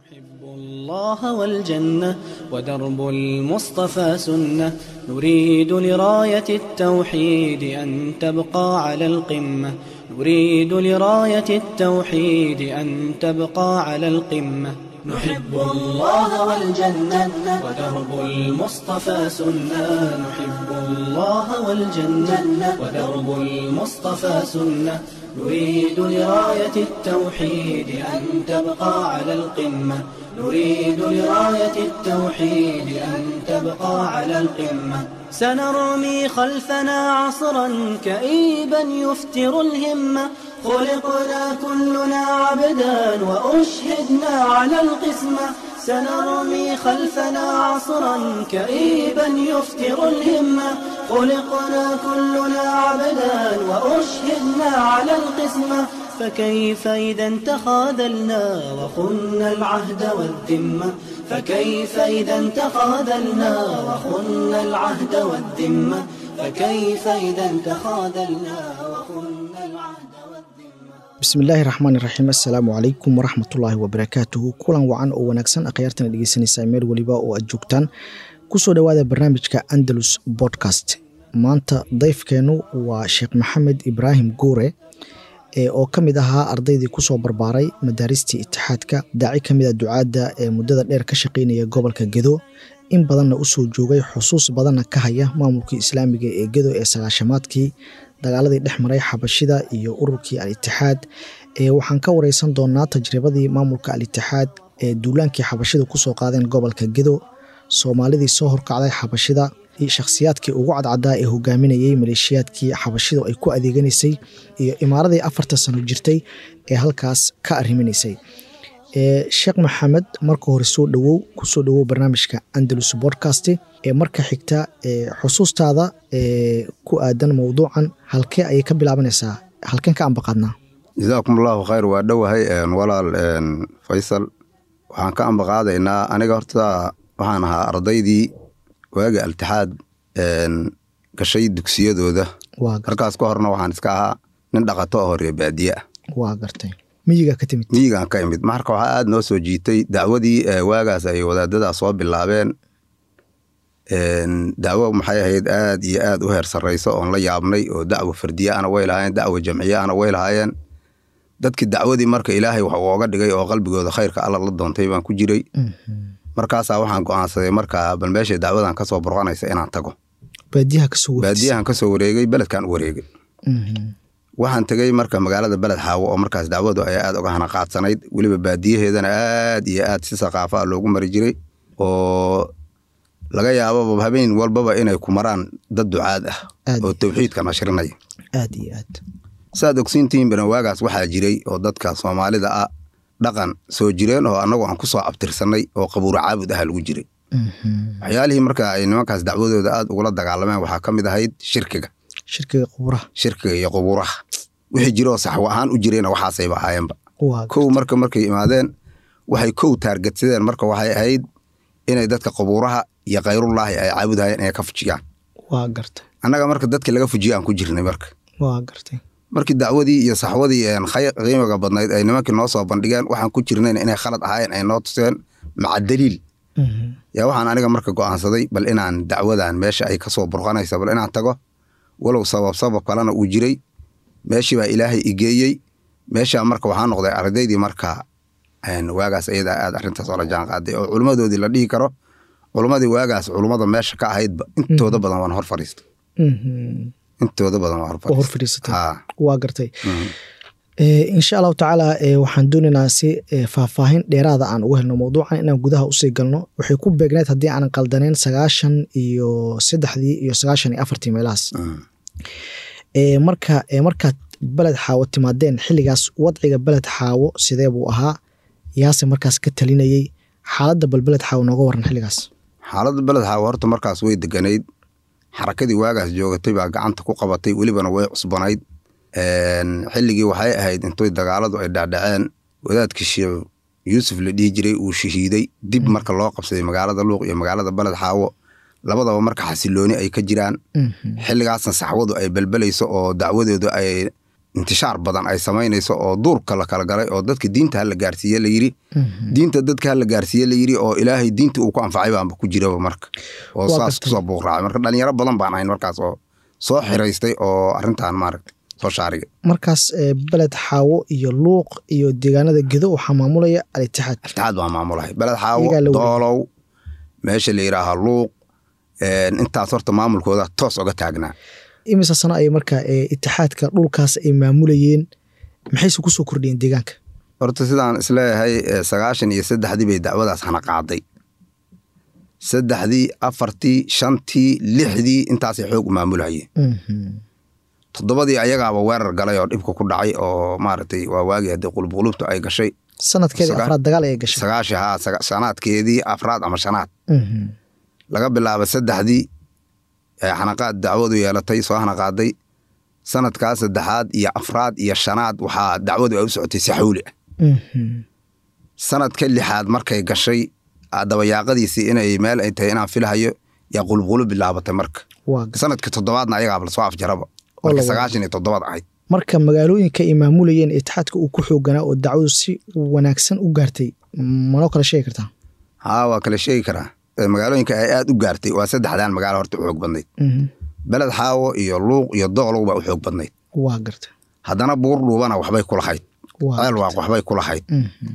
نحب الله والجنة ودرب المصطفى سنة نريد لراية التوحيد أن تبقى على القمة نريد لراية التوحيد أن تبقى على القمة نحب الله والجنة ودرب المصطفى سنة نحب الله والجنة ودرب المصطفى سنة نريد لراية التوحيد أن تبقى على القمة نريد لراية التوحيد أن تبقى على القمة سنرمي خلفنا عصرا كئيبا يفتر الهمة خلقنا كلنا عبدا وأشهدنا على القسمة سنرمي خلفنا عصرا كئيبا يفتر الهمة خلقنا كلنا عبدا وأشهدنا على القسمة فكيف إذا تخاذلنا وخنا العهد والذمة فكيف إذا تخاذلنا وخنا العهد والذمة فكيف إذا تخاذلنا وخنا العهد والذمة bismillaahi raxmaani raxiim assalaamu calaykum waraxmatullaahi wabarakaatuhu kulan wacan oo wanaagsan akhyaartana dhegeysanaysaa meel weliba oo aad joogtaan kusoo dhowaada barnaamijka andalus bodcast maanta dayfkeennu waa sheekh maxamed ibraahim guure oo ka mid ahaa ardaydii kusoo barbaaray madaaristii itixaadka daaci ka mid a ducaadda ee muddada dheer ka shaqaynaya gobolka gedo in badanna usoo joogay xusuus badanna ka haya maamulkii islaamiga ee gedo ee sagaashamaadkii dagaaladii dhex maray xabashida iyo ururkii al-itixaad waxaan ka wareysan doonaa tajribadii maamulka al-itixaad ee duulaankii xabashida kusoo qaadeen gobolka gedo soomaalidii soo horkacday xabashida shakhsiyaadkii ugu cadcadaa ee hogaaminayey maleeshiyaadkii xabashidu ay ku adeeganaysay iyo imaaradii afarta sano jirtay ee halkaas ka ariminaysay sheekh maxamed marka hore soo dhowow kusoo dhowow barnaamijka andalus bodcast ee marka xigta xusuustaada ku aadan mowduucan halkee ayay ka bilaabanaysaa halkeen ka ambaqaadnaa jasaakum allahu khayr waa dhowahay walaal faysal waxaan ka ambaqaadaynaa aniga horta waxaan ahaa ardaydii waaga altixaad gashay dugsiyadooda markaas ka horna waxaan iska ahaa nin dhaqato oo horee baadiye ah waa gartay miyiga ka timid miyigaan ka imid marka waxaa aad noo soo jiitay dacwadii waagaas ay wadaadadaa soo bilaabeen dacwo maxay ahayd aad iyo aad u heer sarrayso oon la yaabnay oo dacwo fardiye ana way lahaayeen dacwo jamciye ana way lahaayeen dadkii dacwadii marka ilaahay wax ooga dhigay oo qalbigooda khayrka alla la doontay baan ku jiray markaasaa waxaan go'aansaday markaa bal meesha dacwadan ka soo burqanaysa inaan tago baadiyahan ka soo wareegay beledkan u wareegay waxaan tegey marka magaalada beled xaawo oo markaas dacwadu ay aad uga hana qaadsanayd weliba baadiyaheedana aad iyo aad si saqaafa a loogu mari jiray oo laga yaababa habeen walbaba inay ku maraan dad ducaad ah oo tawxiidka nashrinaya aad iyo aad saad ogsiintihiin bana waagaas waxaa jiray oo dadka soomaalida ah dhaqan soo jireen oo annagu aan ku soo abtirsanay oo qabuuro caabud aha lagu jiray waxyaalihii marka ay nimankaas dacwadooda aad ugula dagaalameen waxaa ka mid ahayd shirkiga shirkiga qubuuraha shirkiga iyo qubuuraha wixii jiroo saxwo ahaan u jireyna waxaasayba ahaayeenba kow marka markay imaadeen waxay kow taargetsadeen marka waxay ahayd inay dadka qubuuraha iyo khayrullaahi ay caabudahayeen inay ka fujiyaan waa gartay annaga marka dadkii laga fujiyo aan ku jirnay marka waa gartay markii dacwadii iyo saxwadii qiimiga badnayd ay nimankii noo soo bandhigeen waxaan ku jirnayn inay khalad ahaayeen ay noo tuseen maca daliil yaa waxaan aniga marka go'aansaday bal inaan dacwadan meesha ay kasoo burqanaysa bal inaan tago walow sabab sabab kalena uu jiray meeshii baa ilaahay igeeyey meeshaa marka waxaa noqday ardaydii marka waagaas ayadaa aad arrintaas oola jaan qaaday oo culummadoodii la dhihi karo culummadii waagaas culummada meesha ka ahaydba intooda badan waan hor fadhiistay intooda badan waan hor fadhiisatay waa gartay insha allahu tacaala waxaan doonaynaa si faahfaahin dheeraada aan ugu helno mowduucan inaan gudaha usii galno waxay ku beegneed haddii aanan qaldaneyn sagaashan iyo saddexdii iyo sagaashan iyo afartii meelahaas marka markaad beled xaawo timaadeen xilligaas wadciga beled xaawo sidee buu ahaa yaase markaas ka talinayey xaaladda bal beled xaawo nooga waran xilligaas xaaladda beled xaawo horta markaas way deganayd xarakadii waagaas joogatay baa gacanta ku qabatay welibana way cusbanayd xilligii waxay ahayd intoy dagaaladu ay dhacdhaceen wadaadkii sheekh yuusuf la dhihi jiray uu shahiiday dib marka loo qabsaday magaalada luuq iyo magaalada beled xaawo labadaba marka xasilooni ay ka jiraan xilligaasna saxwadu ay belbelayso oo dacwadooda ay intishaar badan ay samaynayso oo duurka la kala galay oo dadka diinta hala gaarsiiye la yiri diinta dadka hala gaarsiiye la yiri oo ilaahay diinta uu ku anfacay baanba ku jiraba marka oo Waa saas gartay. kusoo buuqraacay marka dhalinyaro badan baan ahayn markaas oo soo xiraystay oo arrintan maaragta soo shaarigay markaas ee, beled xaawo iyo luuq iyo deegaanada gedo waxaa maamulaya al-itixaad itixaad baa maamulahay beled xaawo Iyagaa la wareegay. doolow meesha la yidhaaha luuq een, intaas horta maamulkooda toos oga taagnaa imise sano ay markaa ee, itixaadka dhulkaas ay maamulayeen maxayse kusoo kordhiyeen deegaanka horta sidaan isleeyahay eh, sagaashan iyo saddexdii bay dacwadaas hana qaaday saddexdii afartii shantii lixdii intaasay xoog u maamulayeen Mhm. toddobadii ayagaaba weerar galay oo dhibka ku dhacay oo maaragtay waa waagii haddii qulubqulubtu ay gashay sanadkeedii Saga- afraad dagaal ay gashay sagaashi haa saga- sanaadkeedii afraad ama shanaad Mhm. laga bilaabo saddexdii ee xanaqaad dacwadu yeelatay soo xanaqaaday sanadkaas saddexaad iyo afraad iyo shanaad waxaa dacwadu ay u socotay si xawli ah Mhm. sanadka lixaad markay gashay ah, dabayaaqadiisii inay meel ay tahay inaan filahayo yaa qulubqulub bilaabatay marka waa gar- sanadka toddobaadna ayagaaba lasoo afjaraba Oo la marka wada. sagaashan iyo toddobaad ahayd marka magaalooyinka ay maamulayeen itixaadka uu ku xooganaa oo dacwadu si wanaagsan u gaartay manoo kala sheegi kartaa haa waa kala sheegi karaa Ee, magaalooyinka ay aad u gaartay waa saddexdan magaalo horta u xoog badnayd Mhm. beled xaawo iyo luuq iyo doolow baa u xoog badnayd waa garta haddana buur dhuubana waxbay ku lahayd waa ceelwaaq waxbay ku lahayd Mhm.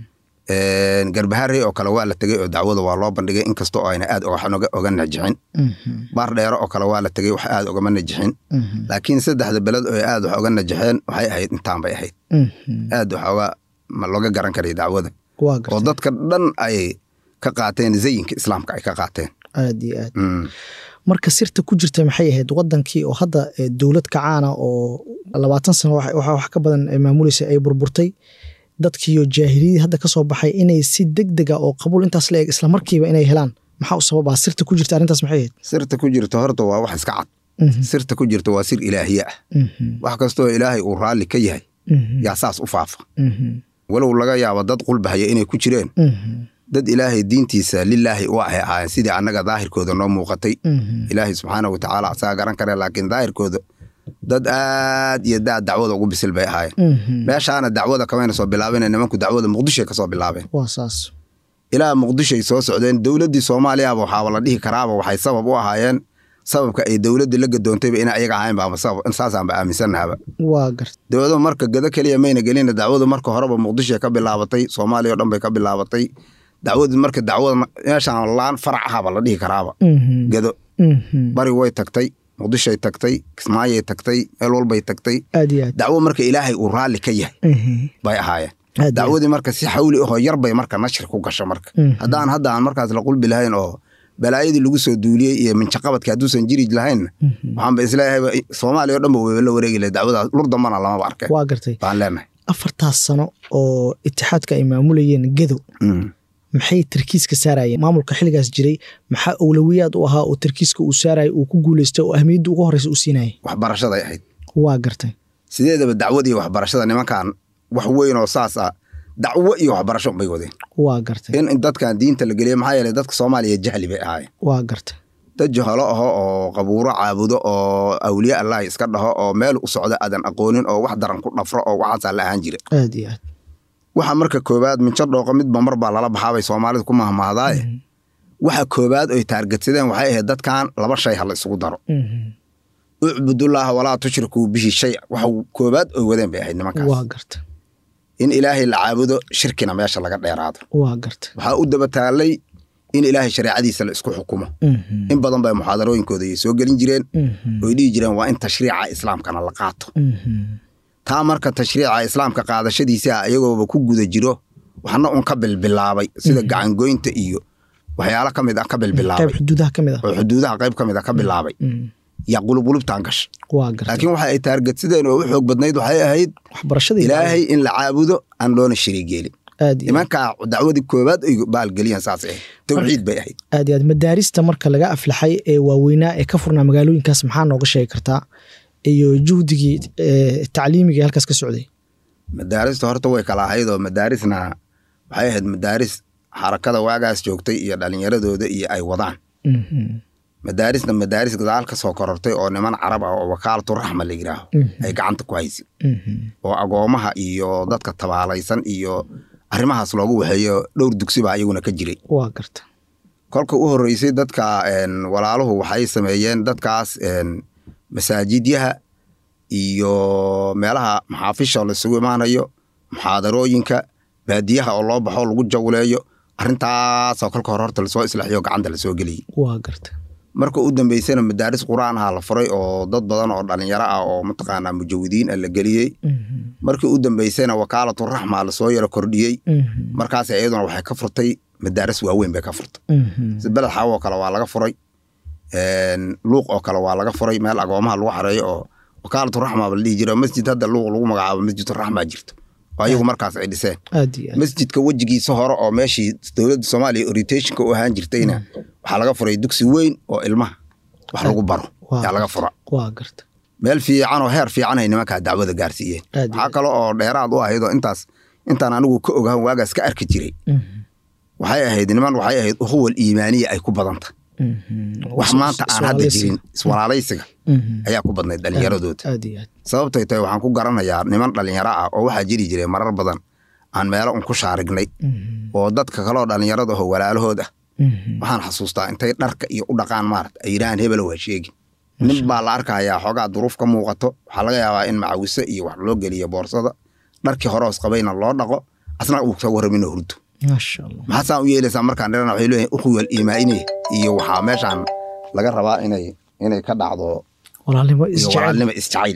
garbaharey oo kale waa la tegey oo dacwada waa loo bandhigay inkastoo ayna aad wax oga- oga najixin Mhm. baar dheero oo kale waa la tegey wax aad ogama najixin Mhm. laakiin saddexda beled oo aad wax oga najixeen waxay ahayd intaan bay ahayd Mhm. aad wax oga ma looga garan karay dacwada waa oo garta dadka dhan ay ka qaateen zayinka islaamka ay ka qaateen aad iyo aad Mm. marka sirta ku jirta maxay ahayd wadankii oo hadda eh, dowlad kacaana oo labaatan sano wax wax- wax ka badan ay maamulaysa ay burburtay dadkiiyo jaahiliyadii hadda ka soo baxay inay si deg dega oo qabuul intaas la eg islamarkiiba inay helaan maxaa u sababaa sirta ku jirta arrintaas maxay ahayd sirta ku jirta horta waa wax iska cad Mhm. sirta ku jirta waa sir ilaahiye ah Mhm. wax kastoo ilaahay uu raalli ka yahay Mhm. yaa saas u faafa Mhm. walow laga yaabo dad qulbahaya inay ku jireen Mhm. dad ilaahay diintiisa lilaahi u ahay ahaayeen sidii annaga daahirkooda noo muuqatay Mhm. ilaahay subxaana wa tacaala asaga garan kare laakiin daahirkooda dad aad iyo daad dacwada ugu bisil bay ahaayeen Mhm. meeshaana dacwada kamayna soo bilaabeen nimanku dacwada muqdishoy ka soo bilaabeen waa saas ilaa muqdishoy soo socdeen dowladdii soomaaliyaba waxaaba la dhihi karaaba waxay sabab u ahaayeen sababka ay dowladda la gadoontayba ina ayaga ahayn baaba sabab saasaanba aaminsannahaba waa garta dowladu marka gado keliya mayna gelina dacwadu marka horeba muqdishoy ka bilaabatay soomaaliya oo dhan bay ka bilaabatay dacwadu marka dacwada meeshaan laan farac ahaba la dhihi karaaba Mhm. gado Mhm. bari way tagtay muqdishoy tagtay kismaayay tagtay meel walbay tagtay aad iyo aad dacwo marka ilaahay uu raalli ka yahay Mhm. bay ahaayeen aad iyo aad. dacwadii marka si xawli ahoo yar bay marka nashri ku gasho marka Mhm. haddaan hadda aan markaas la qulbi lahayn oo balaayadii lagu soo duuliyey iyo minjaqabadki hadduusan jiri lahaynna Mhm. waxaanba isleeyahay soomaaliya oo dhan ba weyba la wareegi lahay dacwadaas lur dambana lamaba arkeen waa gartay baan leenahay afartaas sano oo itixaadka ay maamulayeen gedo Mm. maxay tarkiiska saarayeen maamulka xilligaas jiray maxaa awlawiyaad u ahaa oo tarkiiska uu saaraya uu ku guuleystay oo ahmiyadda ugu horeysa uu siinayay waxbarashaday ahayd waa gartay sideedaba dacwad iyo waxbarashada nimankan wax weyn oo saas ah dacwo iyo waxbarasho bay wadeen waa gartay in in dadkan diinta la geliya maxaa yeelay dadka soomaaliya jahli bay ahaayeen waa gartay dad jahalo aho oo qabuuro caabudo oo awliye allahi iska dhaho oo meel u socda aadan aqoonin oo wax daran ku dhafro oo waxaasaa la ahaan jira aad iyo aad waxa marka koowaad minjo dhooqo midba mar baa lala baxaabay soomaalidu ku mahmahdaaye waxa koowaad oy taargetsadeen waxay ahayd dadkan laba shay ha la isugu daro Mhm. ucbudullaaha walaa tushrikuu bihi shay waxa koowaad oy wadeen bay ahayd nimankaas waa gartay in ilaahay la caabudo shirkina meesha laga dheeraado waa gartay waxaa u daba taallay in ilaahay shareecadiisa la isku xukumo Mhm. in badan bay muxaadarooyinkooda ay soo gelin jireen Mhm. oy dhihi jireen waa in tashriica islaamkana la qaato Mhm. taa marka tashriica islaamka qaadashadiisa iyagooba ku guda jiro waxna un ka bilbilaabay sida gacangoynta iyo waxyaalo ka mid ah ka qayb bilbilaabay xuduudaha ka mid ah oo xuduudaha qayb ka mid ah ka bilaabay Mhm. yaa qulubqulubtaan gasha waa gartay laakiin waxa ay taargetsideen oo u xoog badnayd waxay ahayd waxbarashada iyo ilaahay in la caabudo aan loona shariigeelin aad iyo nimankaa dacwadii koowaad ay baalgeliyaan saas ahayd tawxiid bay ahayd aad iyo aad madaarista marka laga aflaxay ee waaweynaa ee ka furnaa magaalooyinkaas maxaa nooga sheegi kartaa iyo juhdigii eh, tacliimiga ee halkaas ka socday madaarista horta way kala ahayd oo madaarisna waxay ahayd madaaris xarakada waagaas joogtay iyo dhallinyaradooda iyo ay wadaan Mhm. madaarisna madaaris gadaal ka soo korortay oo niman carab ah oo wakaalatu raxma la yidhaaho ay gacanta ku haysay oo agoomaha iyo dadka tabaalaysan iyo arrimahaas loogu waxeeyo dhowr dugsi baa iyaguna ka jiray waa garta kolka u horreysay dadka walaaluhu waxay sameeyeen dadkaas masaajidyaha iyo meelaha maxaafisha laisugu imaanayo muxaadarooyinka baadiyaha oo loo baxo lagu jawleeyo arrintaasoo kolka hore horta lasoo islaaxiyo gacanta lasoo geliyey waa garta marka u dambeysana madaaris qur-aan aha la furay oo dad badan oo dhalinyaro ah oo mataqaanaa mujawidiin ah la geliyey markii u dambeysana wakaalatu raxma lasoo yaro kordhiyey markaas iyaduna waxay ka furtay madaaris waaweyn bay ka furtay si beled xawo oo kale waa laga furay luuq oo kale waa laga furay meel agoomaha lagu xareeyo oo wakaalatu raxma ba la dhihi jiro masjid hadda luuq lagu magacaabo masjidu raxma jirto oo ayagu markaas ay dhiseen aad iyo aad masjidka wejigiisa hore oo meeshii dowladda soomaaliya orientationka u ahaan jirtayna waxaa laga furay dugsi weyn oo ilmaha wax lagu baro Waa yaa laga garta. fura waa garta meel fiican oo heer fiican ay nimankaa dacwada gaarsiiyeen Aad iyo waxaa kale oo dheeraad u ahayd oo intaas intaan anigu ka ogahan waagaas ka arki jiray waxay ahayd niman waxay ahayd ukhuwal iimaaniya ay ku badanta wax maanta aan hadda jirin iswalaalaysiga ayaa ku badnayd dhallinyaradooda aad iyo aad sababtay tahay waxaan ku garanayaa niman dhallinyaro ah oo waxaa jiri jiray marar badan aan meelo un ku shaarignay oo dadka kaleoo dhallinyarada oo walaalahood ah waxaan xasuustaa intay dharka iyo u dhaqaan maarata ay yidhahaan hebelo waa sheegi nin baa la arkayaa xoogaa duruuf ka muuqato waxaa laga yaabaa in macawise iyo wax loo geliyo boorsada dharkii horoos qabayna loo dhaqo asna uu ka warramino hurdo maasha allah maxaa saan u yeelaysaa markaan dhirana waxay leeyihin ukhuwal iimaa'ine iyo waxaa meeshaan laga rabaa inay inay ka dhacdo walaalnimo iyo isjecel walaalnimo isjacayl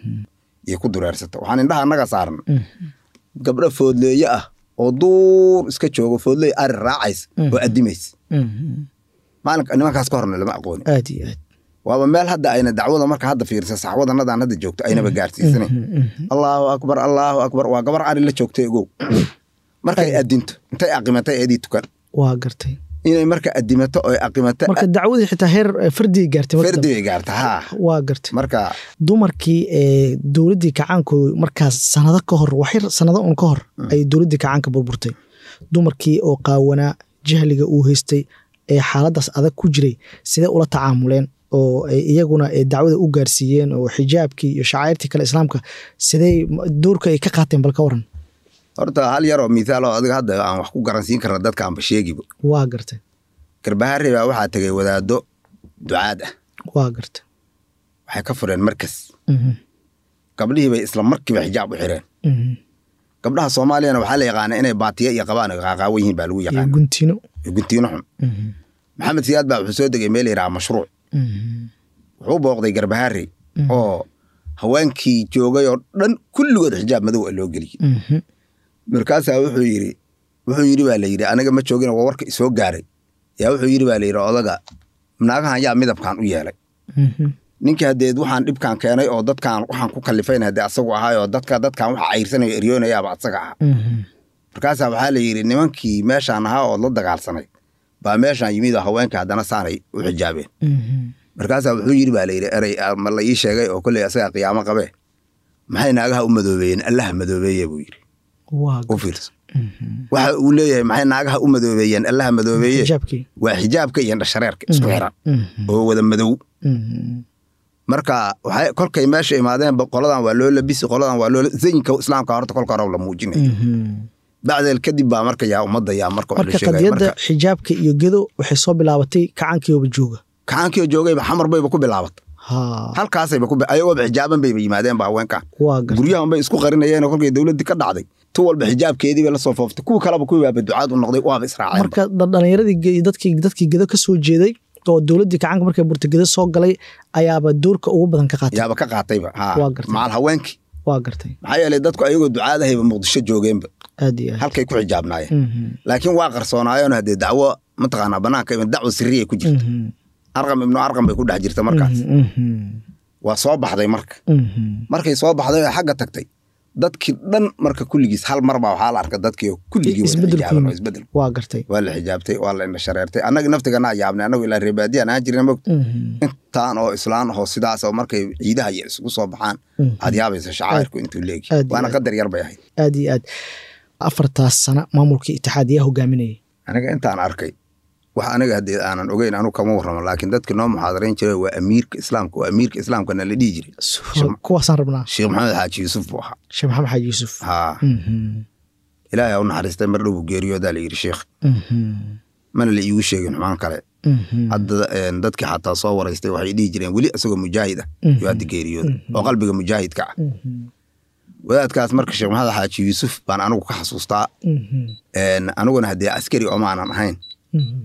iyo ku dureersata waxaan indhaha annaga saaran gabdho foodleeye ah oo duur iska joogo foodley ari raacays oo addimays maalinka nimankaas ka horna lama aqooni aad iyo aad waaba meel hadda ayna dacwada marka hadda fiirsa saxwadanadaan hadda joogto aynaba gaarsiisanayn allaahu akbar allaahu akbar waa gabar ari la joogtay ogow markay addinto intay aqimatay eedii tukan waa gartay inay marka addimato oy aqimato marka dacwadii xitaa heer eh, fardigay gaartay marka fardi dambe. bay gaarta haa waa gartay marka dumarkii ee dowladdii kacaanku markaas sanado ka hor waxyar sanado un ka hor ay dowladdii kacaanka burburtay dumarkii oo qaawanaa jahliga uu haystay ee xaaladaas adag ku jiray sidee ula tacaamuleen oo ay iyaguna ee dacwada u gaarsiiyeen oo xijaabkii iyo shacairtii kale islaamka sidee doorka ay ka qaateen bal ka waran horta hal yaroo mithaal oo adiga hadda aan wax ku garansiin karna dadka aanba sheegiba waa gartay garbaharre baa waxaa tegay wadaado ducaad ah waa gartay waxay ka fureen markas Mhm, gabdhihii bay isla markiiba xijaab u xireen mhm. gabdhaha soomaaliyana waxaa la yaqaana inay baatiya iyo qabaan ay qaaqaawan yihiin baa lagu iyo yaqaana guntino iyo guntiino xun Mhm, maxamed siyaad baa wuxuu soo degay meel yidhaha mashruuc mhm, wuxuu booqday garbaharre oo haweenkii joogay oo dhan kulligood xijaab madow a loo geliyey mhm. markaasaa wuxuu yidhi wuxuu yidhi baa la yidhi aniga ma joogin waa warka isoo gaaray yaa wuxuu yidhi baa la yidhi odaga naagahan yaa midabkan u yeelay Mhm, ninkii hadeed waxaan dhibkan keenay oo dadkan waxaan ku kalifayna hadee asagu ahaayoo dadka dadkan waxa cayrsanayo eryoonayaaba asaga aha mhm. markaasaa waxaa la yidhi nimankii meeshaan ahaa ood la dagaalsanay baa meeshaan yimid oo haweenka haddana saanay u xijaabeen Mhm. markaasaa wuxuu yidhi baa la yidhi erey ah, ma la ii sheegay oo kolley asagaa qiyaamo qabee maxay naagaha u madoobeeyeen allaha madoobeeye buu yidhi waa u fiirso waxa uu leeyahay maxay naagaha u madoobeeyeen allaha madoobeeye xijaabkii waa xijaabka iyo indhashareerka isku xiran Mhm, oo wada madow mhm. marka waxay kolkay meesha imaadeen ba qoladan waa loo labisi qoladan waa loo zayinka islaamka horta kolka hore la muujinay Mhm. bacdeel kadib baa marka yaa ummadda yaa marka wax la marka sheegaya qadiyadda marka xijaabka iyo gedo waxay soo bilaabatay kacaankiyooba jooga kacaankii joogayba xamar bayba ku bilaabatay ha halkaasayba ku bi- ayagooba xijaaban bayba yimaadeen ba haweenkan waa gar guryahan bay isku qarinayeen kolkay dowladdii ka dhacday tu walba xijaabkeedii bay la soo fooftay kuwa kaleba kuwii baaba ducaad u noqday waaba israaceen marka da- dhalinyaradii ge- dadkii dadkii gedo ka soo jeeday oo dowladdii kacaanka markay burta gedo soo galay ayaaba doorka ugu badan ka qaatay yaaba ka qaatayba ha Waa gartay. macal haweenkii waa gartay maxaa yeelay dadku ayagoo ducaadahayba muqdisho joogeenba aad iyo aad halkay ku xijaabnaayeen Mhm, laakiin waa qarsoonaayeen haddee dacwo mataqaanaa banaanka ima dacwo sirriyay ku jirta mhm, arqam ibnu arqam bay ku dhex jirta markaas mhm, waa soo baxday marka mhm. markay soo baxday oo xagga tagtay dadkii dhan marka kulligiis hal mar baa waxaa la arka dadkii oo kulligii wada Isbeddel ku xijaaban oo yimid. isbeddel waa gartay waa la xijaabtay waa la indhashareertay annaga naftigana yaabnay annagu ilaa reebaadiyaan aan jirna mogta Mhm, intaan oo islaan ahoo sidaas oo markay ciidaha iyo isugu soo baxaan Mhm. aad yaabaysa shacairku intuu leegi Aad iyo waana aad. qadar yar bay ahayd aad iyo aad afartaas sana maamulkii itixaad yaa hogaaminayay aniga intaan arkay wax aniga haddii aanan ogeyn anu kama warramo laakiin dadki noo muxaadarayn jiray waa amiirka islaamka waa amiirka islaamkana la dhihi jiray kuwaasaan rabnaa sheekh maxamed xaaji yuusuf buu ahaa sheekh maxamed xaaji yuusuf haa Mhm. ilaahay ha u naxariistay mar dhow buu geeriyoodaa la yidhi sheekh Mhm. mana la iigu sheegin xumaan kale Mhm. hadda een, dadkii xataa soo waraystay waxay dhihi jireen weli isagoo mujaahid ah Mhm. yuu hadda geeriyooda oo qalbiga mujaahidka ah Mhm. wadaadkaas marka sheekh maxamed xaaji yuusuf baan anigu ka xasuustaa Mhm. een, aniguna haddee askari oo maanan ahayn Mhm.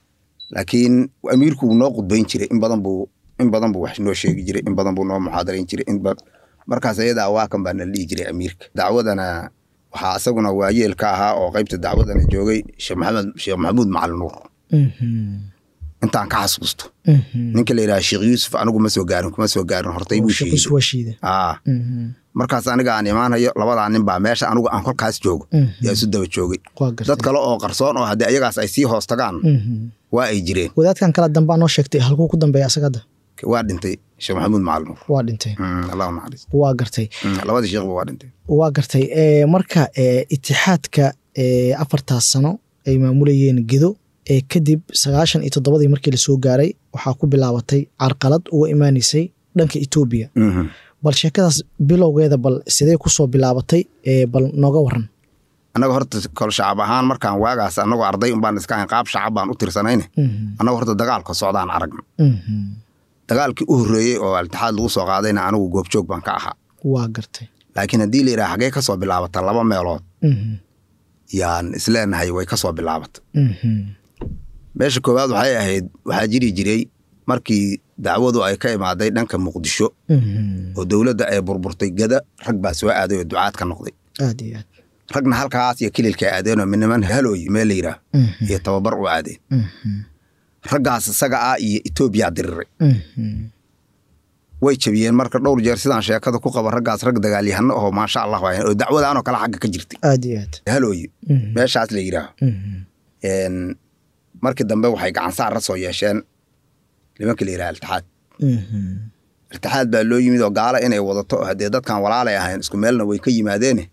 laakiin amiirku wuu noo qudbayn jiray in badan buu in badan buu wax noo sheegi jiray in badan buu noo muxaadarayn jiray in ba markaas ayadaa waa kan baa nala dhihi jiray amiirka dacwadana waxaa isaguna waayeel ka ahaa oo qaybta dacwadana joogay sheekh maxamed sheekh maxamuud macalin nuur Mhm. intaan ka xasuusto Mhm. ninka la yidhaha sheekh yuusuf anigu ma soo gaarin kuma soo gaarin hortay buu Sheekh Yusuf sheegay waa shiide aa Mhm. markaas aniga aan imaanayo labadaa nin baa meesha anigu aan kolkaas joogo Mhm. yaa isu daba joogay waa gartay dad kale oo qarsoon oo haddii ayagaas ay sii hoos tagaan Mhm. waa ay jireen wadaadkan kala dambaa noo sheegtay halkuu ku dambeeya asaga hadda waa dhintay sheekh maxamuud macalin nuur waa dhintay Mm, allah u naxariis waa gartay Mm, labadii sheekhba waa dhintay waa gartay ee, marka ee, itixaadka ee, afartaas sano ay maamulayeen gedo ee kadib sagaashan iyo toddobadii markii lasoo gaaray waxaa ku bilaabatay carqalad uga imaaneysay dhanka etoobiya Mhm. bal sheekadaas bilowgeeda bal sidee kusoo bilaabatay ee, bal nooga waran annaga horta kol shacab ahaan markaan waagaas annagoo arday unbaan iska ahayn qaab shacab baan u tirsanayne Mhm. annaga horta dagaalka socdaan aragna Mhm. dagaalkii u horreeyey oo altixaad lagu soo qaadayna anigu goobjoog baan ka ahaa waa gartay laakiin haddii la yidhaha xaggee ka soo bilaabata laba meelood Mhm. yaan isleenahay way ka soo bilaabata Mhm. meesha koowaad waxay ahayd waxaa jiri jiray markii dacwadu ay ka imaaday dhanka muqdisho Mhm. oo dowladda ay burburtay gada rag baa soo aaday oo ducaad ka noqday aad iyo aad ragna halkaas iyo kililka aadeenoo midniman halooy meel la yidhaah Mhm. iyo tababar u aadeen Mhm. raggaas isaga ah iyo etoobiya diriray Mhm. way jabiyeen marka dhowr jeer sidaan sheekada ku qaba raggaas rag dagaalyahano oo maasha allah waayeen oo dacwadaanoo kale xagga ka jirtay aad iyo aad halooye Mhm. meeshaas la yidhaaho Mhm. Een, markii dambe waxay gacan saar la soo yeesheen nimanka la yidhaha iltixaad Mhm. iltixaad baa loo yimid oo gaala inay wadato oo haddee dadkan walaalay ahayn isku meelna way ka yimaadeene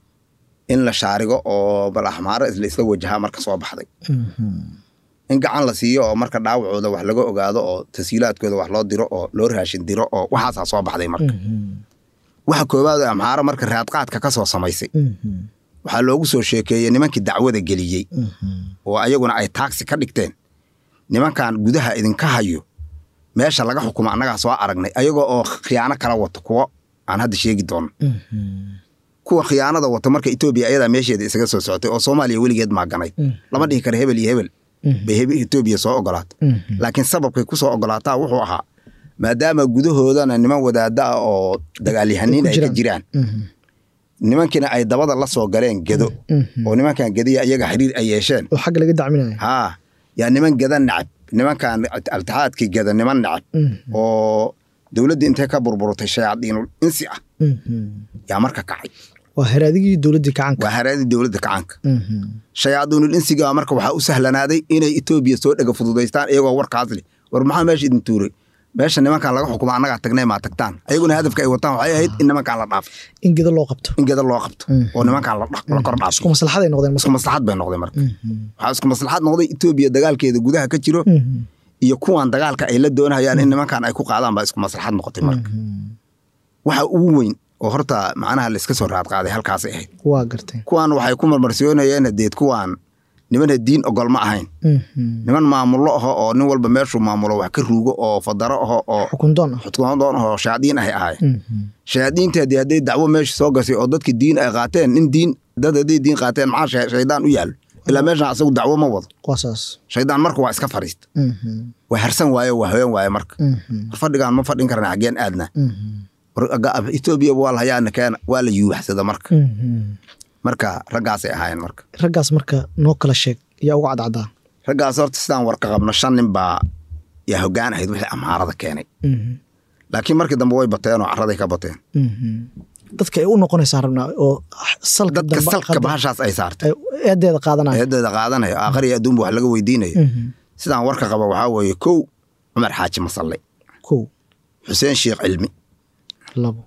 in la shaarigo oo bal axmaaro isla isla wajahaa marka soo baxday Mhm. in gacan la siiyo oo marka dhaawacooda wax laga ogaado oo tashiilaadkooda wax loo diro oo loo raashin diro oo waxaasaa soo baxday marka Mhm. waxa koowaad oo amxaaro marka raadqaadka ka soo samaysay Mhm. waxaa loogu soo sheekeeyey nimankii dacwada geliyey Mhm. oo ayaguna ay taagsi ka dhigteen nimankan gudaha idinka hayo meesha laga xukumo annagaa soo aragnay ayagoo oo khiyaano kala wato kuwo aan hadda sheegi doono Mhm. kuwa khiyaanada wato marka etoobiya ayadaa meesheeda isaga soo socotay oo soomaaliya weligeed maaganayd Mhm. lama dhihi karo hebel iyo hebel Mhm. bay hebel etoobiya soo ogolaatay Mhm. laakiin sababkay ku soo ogolaataa wuxuu ahaa maadaama gudahoodana niman wadaada ah oo dagaalyahaniin ay ka jiraan Mhm. nimankiina ay dabada la soo galeen gedo Mhm. oo nimankan gediya ayaga xiriir ay yeesheen oo xagga laga dacminayo haa yaa niman geda nacab nimankan altixaadkii geda niman nacab Mhm. oo dowladdii intay ka burburtay shayaadiinul insi ah Mhm. yaa marka kacay waa haraadigii dowladdii kacanka waa haraadii dowladda kacanka Mhm. shayaadiinul insiga marka waxaa u sahlanaaday inay etoobiya soo dhega fududaystaan iyagoo warkaas leh war maxaa meesha idin tuuray meesha nimankan laga xukuma annagaa tagnay maa tagtaan ayaguna hadafka ay wataan waxay ahayd in nimankan la dhaafo in gedo loo qabto in geda loo qabto Mhm. oo nimankan la dha- la kor dhaafo isku maslaxaday noqdeen isku maslaxad bay noqday marka Mhm. waxaa isku maslaxad noqday etoobiya dagaalkeeda gudaha ka jiro Mhm. iyo kuwan dagaalka ay la doonayaan in nimankan ay ku qaadaan baa isku maslaxad noqotay marka Mhm. waxa ugu weyn oo horta macnaha la iska soo raadqaaday halkaasay ahayd waa gartay kuwan waxay ku marmarsiyoonayeen deed kuwan nimana diin ogol ma ahayn Mhm. niman maamullo aho oo nin walba meeshuu maamulo wax ka ruugo oo fadaro aho oo xukun doon ah xutkumadoon ahoo shayaadiin ahay ahaayeen Mhm. shayaadiinteedii hadday dacwo meesha soo gashay oo dadki diin ay qaateen nin diin dad hadday diin qaateen maxaa shay- shaydaan u yaallo ilaa meeshan asagu dacwo ma wado waa saas shaydaan marka waa iska fariista Mhm. waa harsan waaye waa hoyan waaye marka Mhm. war fadhigaan ma fadhin karna xaggeen aadna Mhm. war aga- etoobiya waa la hayaana keena waa la yuubaxsada marka Mhm. marka raggaasay ahaayeen marka raggaas marka noo kala sheeg yaa uga cadcaddaa raggaas horta sidaan warka qabno shan nin baa yaa hoggaan ahayd wixii amhaarada keenay Mhm. laakiin markii dambe way bateen oo carraday ka bateen Mhm. dadka ay u noqonaysaa rabnaa oo salka dadka dambe salka qadar- bahashaas ay saartay ay eedeeda qaadanaya eedeeda qaadanayo aakhir iyo adduunba wax laga weydiinayo Mhm. sidaan warka qaba waxaa weeye kow cumar xaaji masalle kow xuseen sheekh cilmi labo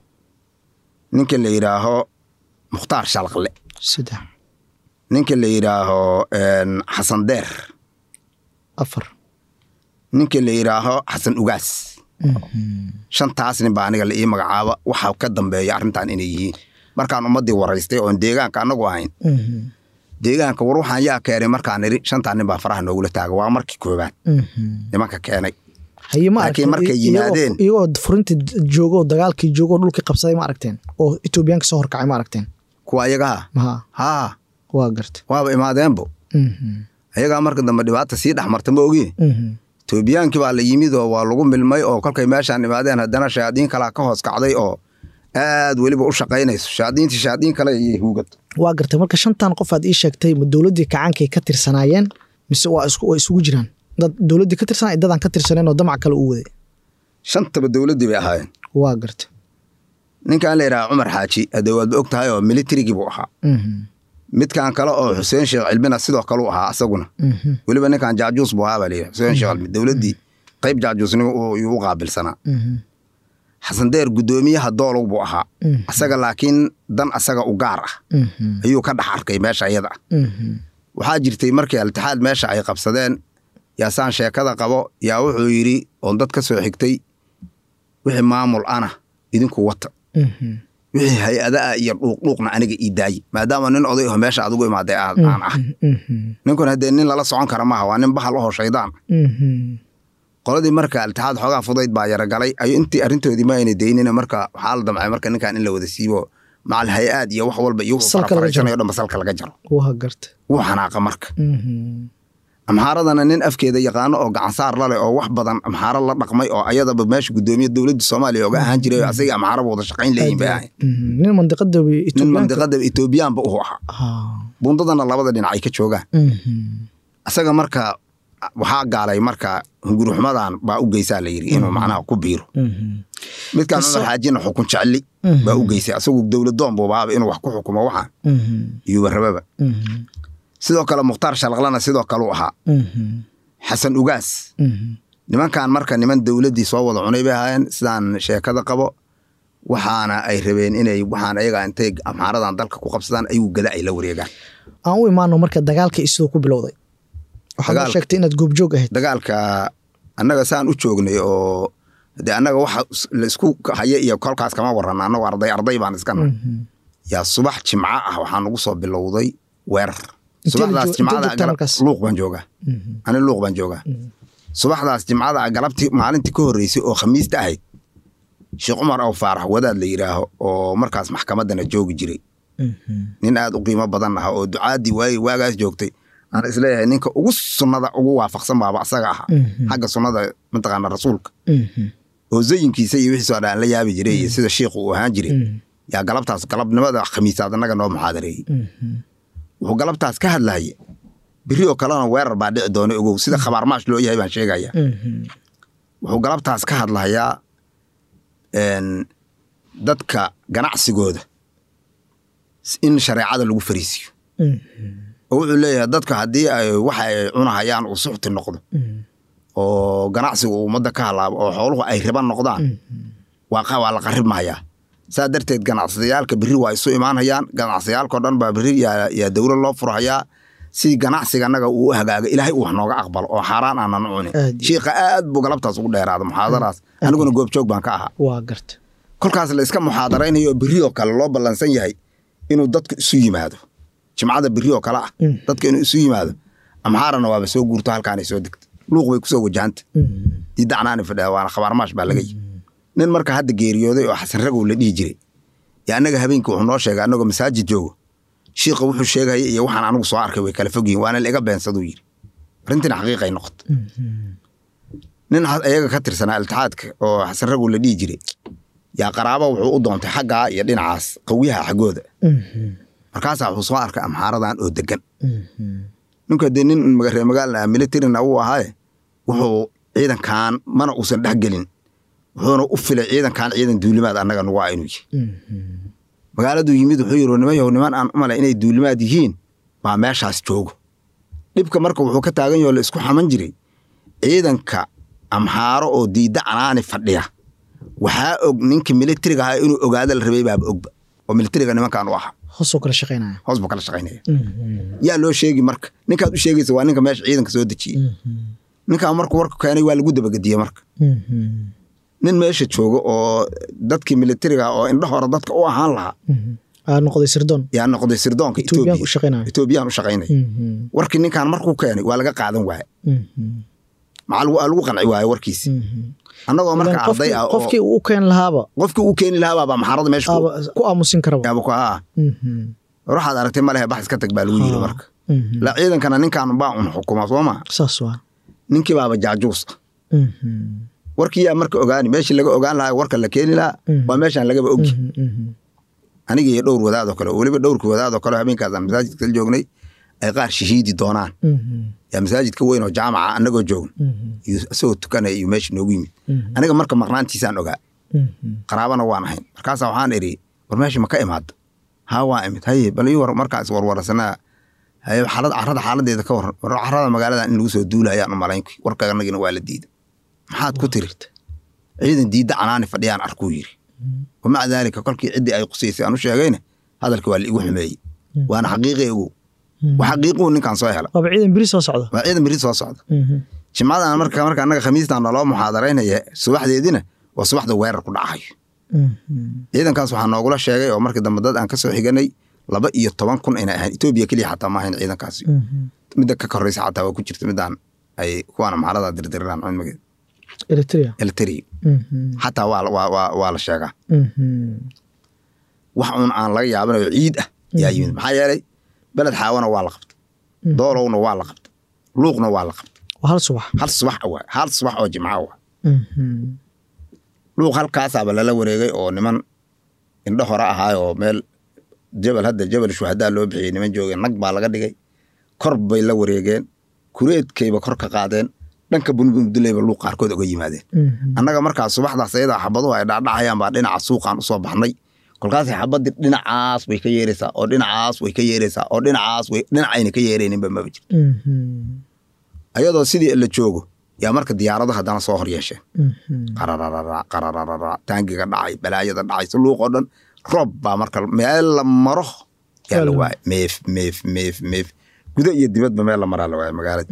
ninka la yidhaaho mukhtaar shalaqle saddex ninka la yidhaaho een, xasan deer afar ninka la yidhaaho xasan ugaas shantaas nin baa aniga la ii magacaaba waxaa ka dambeeya arrintan inay yihiin markaan ummaddii waraystay oon deegaanka annagu ahayn deegaanka war waxaan yaa keenay markaan idhi shantaa nin baa faraha noogula taaga waa markii koobaad nimanka keenay haye ma Laakiin aragteen markay iyagoo- yimaadeen- iyagoo furinta joogo oo dagaalkii joogo oo dhulkii qabsaday ma aragteen oo etoobiyaanka soo horkacay ma aragteen kuwa ayagaha maha haa waa garta waaba imaadeenbo ayagaa marka dambe dhibaata sii dhex marta ma ogi etoobiyaankii baa la yimid oo waa lagu milmay oo kolkay meeshaan imaadeen haddana shayaadiin kalaa ka hoos kacday oo aad weliba u shaqaynayso shayaadiintii shayaadiin kale iyo huugad waa gartay marka shantan qof aad ii sheegtay ma dowladdii kacankay ka tirsanaayeen mise waa isku way isugu jiraan dad dowladdii ka tirsanay dadaan ka tirsaneen oo damac kale u waday shantaba dowladdii bay ahaayeen waa garta ninkan la yidhaha cumar xaaji hadee waadba og tahay oo militarigii buu ahaa midkan kale oo xuseen sheekh cilmina sidoo kale u ahaa asaguna weliba ninkan jaajuus buu ahaa baa layidhi xuseen sheekh cilmi dowladdii qayb jaajuusnimo uu- yuu u qaabilsanaa xasan deer guddoomiyaha doolow buu ahaa asaga laakiin dan asaga u gaar ah ayuu ka dhex arkay meesha iyada ah waxaa jirtay markii altixaad meesha ay qabsadeen yaasaan sheekada qabo yaa wuxuu yidhi oon dad ka soo xigtay wixii maamul ana idinku wata wixii hay-ada ah iyo dhuuqdhuuqna aniga ii daaye maadaama nin oday oo meesha adigu imaaday aan aan ah ninkun haddee nin lala socon kara maaha waa nin bahal ahoo shaydaan qoladii marka altixaad xoogaa fudayd baa yaragalay ayu intii arrintoodii ma ayna daynina marka waxaa la damcay marka ninkan in la wada siibo macal hay-aad iyo wax walba iyo Salka laga jaro. farafarayshanayo dhan salka laga jaro waa garta wuu xanaaqa marka amxaaradana nin afkeeda yaqaano oo gacansaar la leh oo wax badan amxaaro la dhaqmay oo ayadaba meesha guddoomiya dowladda soomaaliya oga ahaan jiray oo asaga amxaaraba wada shaqayn leeyihin bay ahayn nin mandiqada nin etoobiyaanka mandiqada etoobiyaanba u ahaa Ah. bundadana labada dhinac ay ka joogaan Mhm. asaga marka waxaa gaalay marka hunguruxmadan baa u geysaa la yidhi inuu macnaha ku biiro Mhm. midkan Qiso- cumar xaajina xukun jecli Mhm. baa u geysay asagu dowladoon buubaaba inuu wax ku xukumo waxaan Mhm. iyuuba rababa Mhm. sidoo kale mukhtaar shalaqlana sidoo kale u ahaa Mhm. xasan ugaas Mhm. nimankan marka niman dowladdii soo wada cunay bay ahaayeen sidaan sheekada qabo waxaana ay rabeen inay waxaan ayaga intay amxaaradan dalka ku qabsadaan ayuu gada ay la wareegaan aan u imaano marka dagaalka iyo siduu ku bilowday waxaad noo Dagaal- sheegtay inaad goobjoog ahayd dagaalka annaga saan u joognay oo de annaga waxa s- la isku haya iyo kolkaas kama warrana annagu arday arday baan iska nahay Mhm. yaa subax jimco ah waxaa nagu soo bilowday weerar Intee la subaxdaas joog- jimcada intee joogtaa galab- markaas? luuq baan joogaa Mhm. ani luuq baan joogaa subaxdaas jimcada ah galabtii maalintii ka horreysay oo khamiista ahayd sheekh cumar aw faarax wadaad la yidhaaho oo markaas maxkamaddana joogi jiray Mhm. nin aad u qiimo badan ah oo ducaadii waagi waagaas joogtay aan isleeyahay ninka ugu sunnada ugu waafaqsan baaba asaga ahaa Mhm. xagga sunnada mataqaana rasuulka Mhm. oo zayinkiisa iyo wixiisoo dhan la yaabi jiray iyo sida shiikhu uu ahaan jiray Mhm. yaa galabtaas galabnimada khamiisaad annaga noo muxaadareeyey Mhm. wuxuu galabtaas ka hadlaya biri oo kalena weerar baa dhici doona ogow sida khabaarmaash loo yahay baan sheegaya Mhm. wuxuu galabtaas ka hadlayaa een, dadka ganacsigooda in shareecada lagu fariisiyo Mhm. oo wuxuu leeyahay dadka haddii ay waxa ay cunahayaan uu suxti noqdo Mhm. oo ganacsigu uu ummadda ka halaabo oo xooluhu ay riba noqdaan waa qa- waa la qarib mahayaa saa darteed ganacsiyaalka berri waa isu imaanayaan ganacsiyaalkao dhan baa berri yaa yaa dowlad loo furhayaa si ganacsiga annaga uu u hagaaga ilaahay uu wax nooga aqbalo oo xaaraan aanan cunin Aad iyo- shiikha aad buu galabtaas ugu dheeraada muxaadaraas aniguna goobjoog baan ka ahaa waa garta kolkaas la iska muxaadaraynayo oo berri oo kale loo ballansan yahay inuu dadku isu yimaado jimcada berri oo kale ah Mm. dadka inuu isu yimaado amxaarana waaba soo guurto halkaanay soo degta luuq bay kusoo wajahanta Mhm. didacnaani fadhiya waana khabaarmaash baa laga yi nin marka hadda geeriyooday oo xasan ragow la dhihi jiray yo annaga habeenkii wuxuu noo sheegay annagoo masaajid joogo shiikha wuxuu sheegaya iyo waxaan anigu soo arkay way kala fog yihiin waana la iga beensaduu yidhi arrintina xaqiiqay noqota Mhm. nin ha- iyaga ka tirsanaa iltixaadka oo xasan ragow la dhihi jiray yaa qaraabo wuxuu u doontay xaggaa iyo dhinacaas qawiyaha xaggooda Mhm. markaasaa wuxuu soo arkay amxaaradan oo degan Mhm. ninka dee nin reer magaalna militarina uu ahaaye wuxuu ciidankan mana uusan dhexgelin wuxuuna u filay ciidankan ciidan duulimaad annaga nugu ah inuu yihi Mhm. magaaladuu yimid wuxuu yidhi niman yahow niman aan u malay inay duulimaad yihiin baa meeshaas joogo dhibka marka wuxuu ka taagan yaho la isku xaman jiray ciidanka amxaaro oo diidda canaani fadhiya waxaa og ninka militariga ahaa inuu ogaada la rabay baaba ogba oo militariga nimankan u ahaa hoosoo kala shaqaynaya hoos buu kala shaqaynaya Mhm. yaa loo sheegi marka ninkaad u sheegaysa waa ninka meesha ciidanka soo dejiyey Mhm. ninkaan markuu warka keenay waa lagu dabagediyey marka Mhm. nin meesha jooga oo dadkii militariga oo indho hore dadka u ahaan lahaa Mhm. aa noqday sirdoon yaa noqday sirdoonka etoobiyaan u etoobiya shaqaynaya etoobiyaan u shaqaynaya Mhm. warkii ninkaan markuu keenay waa laga qaadan waaye Mhm. maxaa lagu- lagu qanci waaye warkiisi Mhm. annagoo marka Ilaan arday qofkii- ah oo qofkii uu u keeni lahaaba qofkii uu keeni lahaa baa maxaarada meesha ku- aaba ku aamusin karaba yaaba ku ah Mhm. war waxaad aragtay ma lehe bax iska tag baa lagu yiri Ah. marka Mhm. la ciidankana ninkaan baa un xukuma soo ma saas waa ninkii baaba jaajuus ah Mhm. warkii yaa marka ogaani meeshii laga ogaan lahaa warka la keeni lahaa Mhm. waa meeshaan lagaba ogi Mhm. Mhm. aniga iyo dhowr wadaad oo kale oo weliba dhowrkii wadaad oo kale habeenkaasaan masaajidka la joognay ay qaar shahiidi doonaan Mhm. yaa masaajidka weyn oo jaamaca annagoo joogno Mhm. iyo isagoo tukanaya iyo meesha noogu yimid Mhm. aniga marka maqnaantiisaan ogaa Mhm. qaraabana waan ahayn markaasaa waxaan idhi war meesha ma ka imaada haa waa imid haye bal ii war markaas warwarsanaa haye xaalad carrada xaaladeeda ka waran war carrada magaalada in lagu soo duulayaan u malaynki warka anagina waa la diiday maxaad ku tiri ciidan diidda canaani fadhiyaan arkuu yiri wamaca daalika kolkii ciddii ay qusaysay aan u sheegayna hadalka waa laigu xumeeyey waana xaqiiqi ogow waa xaqiiquu ninkaan soo hela waaba ciidan beri soo socda waa ciidan beri soo socda Mhm. jimcadan marka marka annaga khamiistan naloo muxaadaraynaya subaxdeedina waa subaxda weerar ku dhacayo Mhm. ciidankaas waxaa noogula sheegay oo markii dambe dad aan ka soo xiganay laba iyo toban kun inay ahayn etoobiya keliya xataa ma ahayn ciidankaasi Mhm. midda ka koreysa xataa waa ku jirta midaan ay kuwaana maxalada dirdiriraan cilmigeeda eritrea elteri Mhm. xataa waa waa waa waa la sheegaa Mhm. wax uun aan laga yaabanayo ciid ah yaa yimid maxaa yeelay beled xaawana waa la qabtay doolowna waa la qabtay luuqna waa la qabtay waa hal subax hal subax waa hal subax oo jimca waa Mhm. luuq halkaasaaba lala wareegay oo niman indho hore ahaay oo meel jabal hadda jabal shuhadaa loo bixiyey niman joogeen nag baa laga dhigay kor bay la wareegeen kureedkayba kor ka qaadeen dhanka bunbunduleyba luuq qaarkood oga yimaadeen Mhm. annaga markaas subaxdaas ayadaa xabaduhu ay dhacdhacayaan baa dhinaca suuqaan usoo baxnay kolkaasay xabadii dhinacaas way ka yeeraysaa oo dhinacaas way ka yeeraysaa oo dhinacaas way dhinacayna ka yeerayninba maba jiro Mhm. ayadoo sidii la joogo yaa marka diyaarado haddana soo hor yeesheen Mhm. qarararara qarararara taangiga dhacay balaayada dhacay si luuq oo dhan roob baa marka meel la maro yaa la Waa la- waayay meef meef meef meef gudo iyo dibadba meel la maraa la waayay magaalada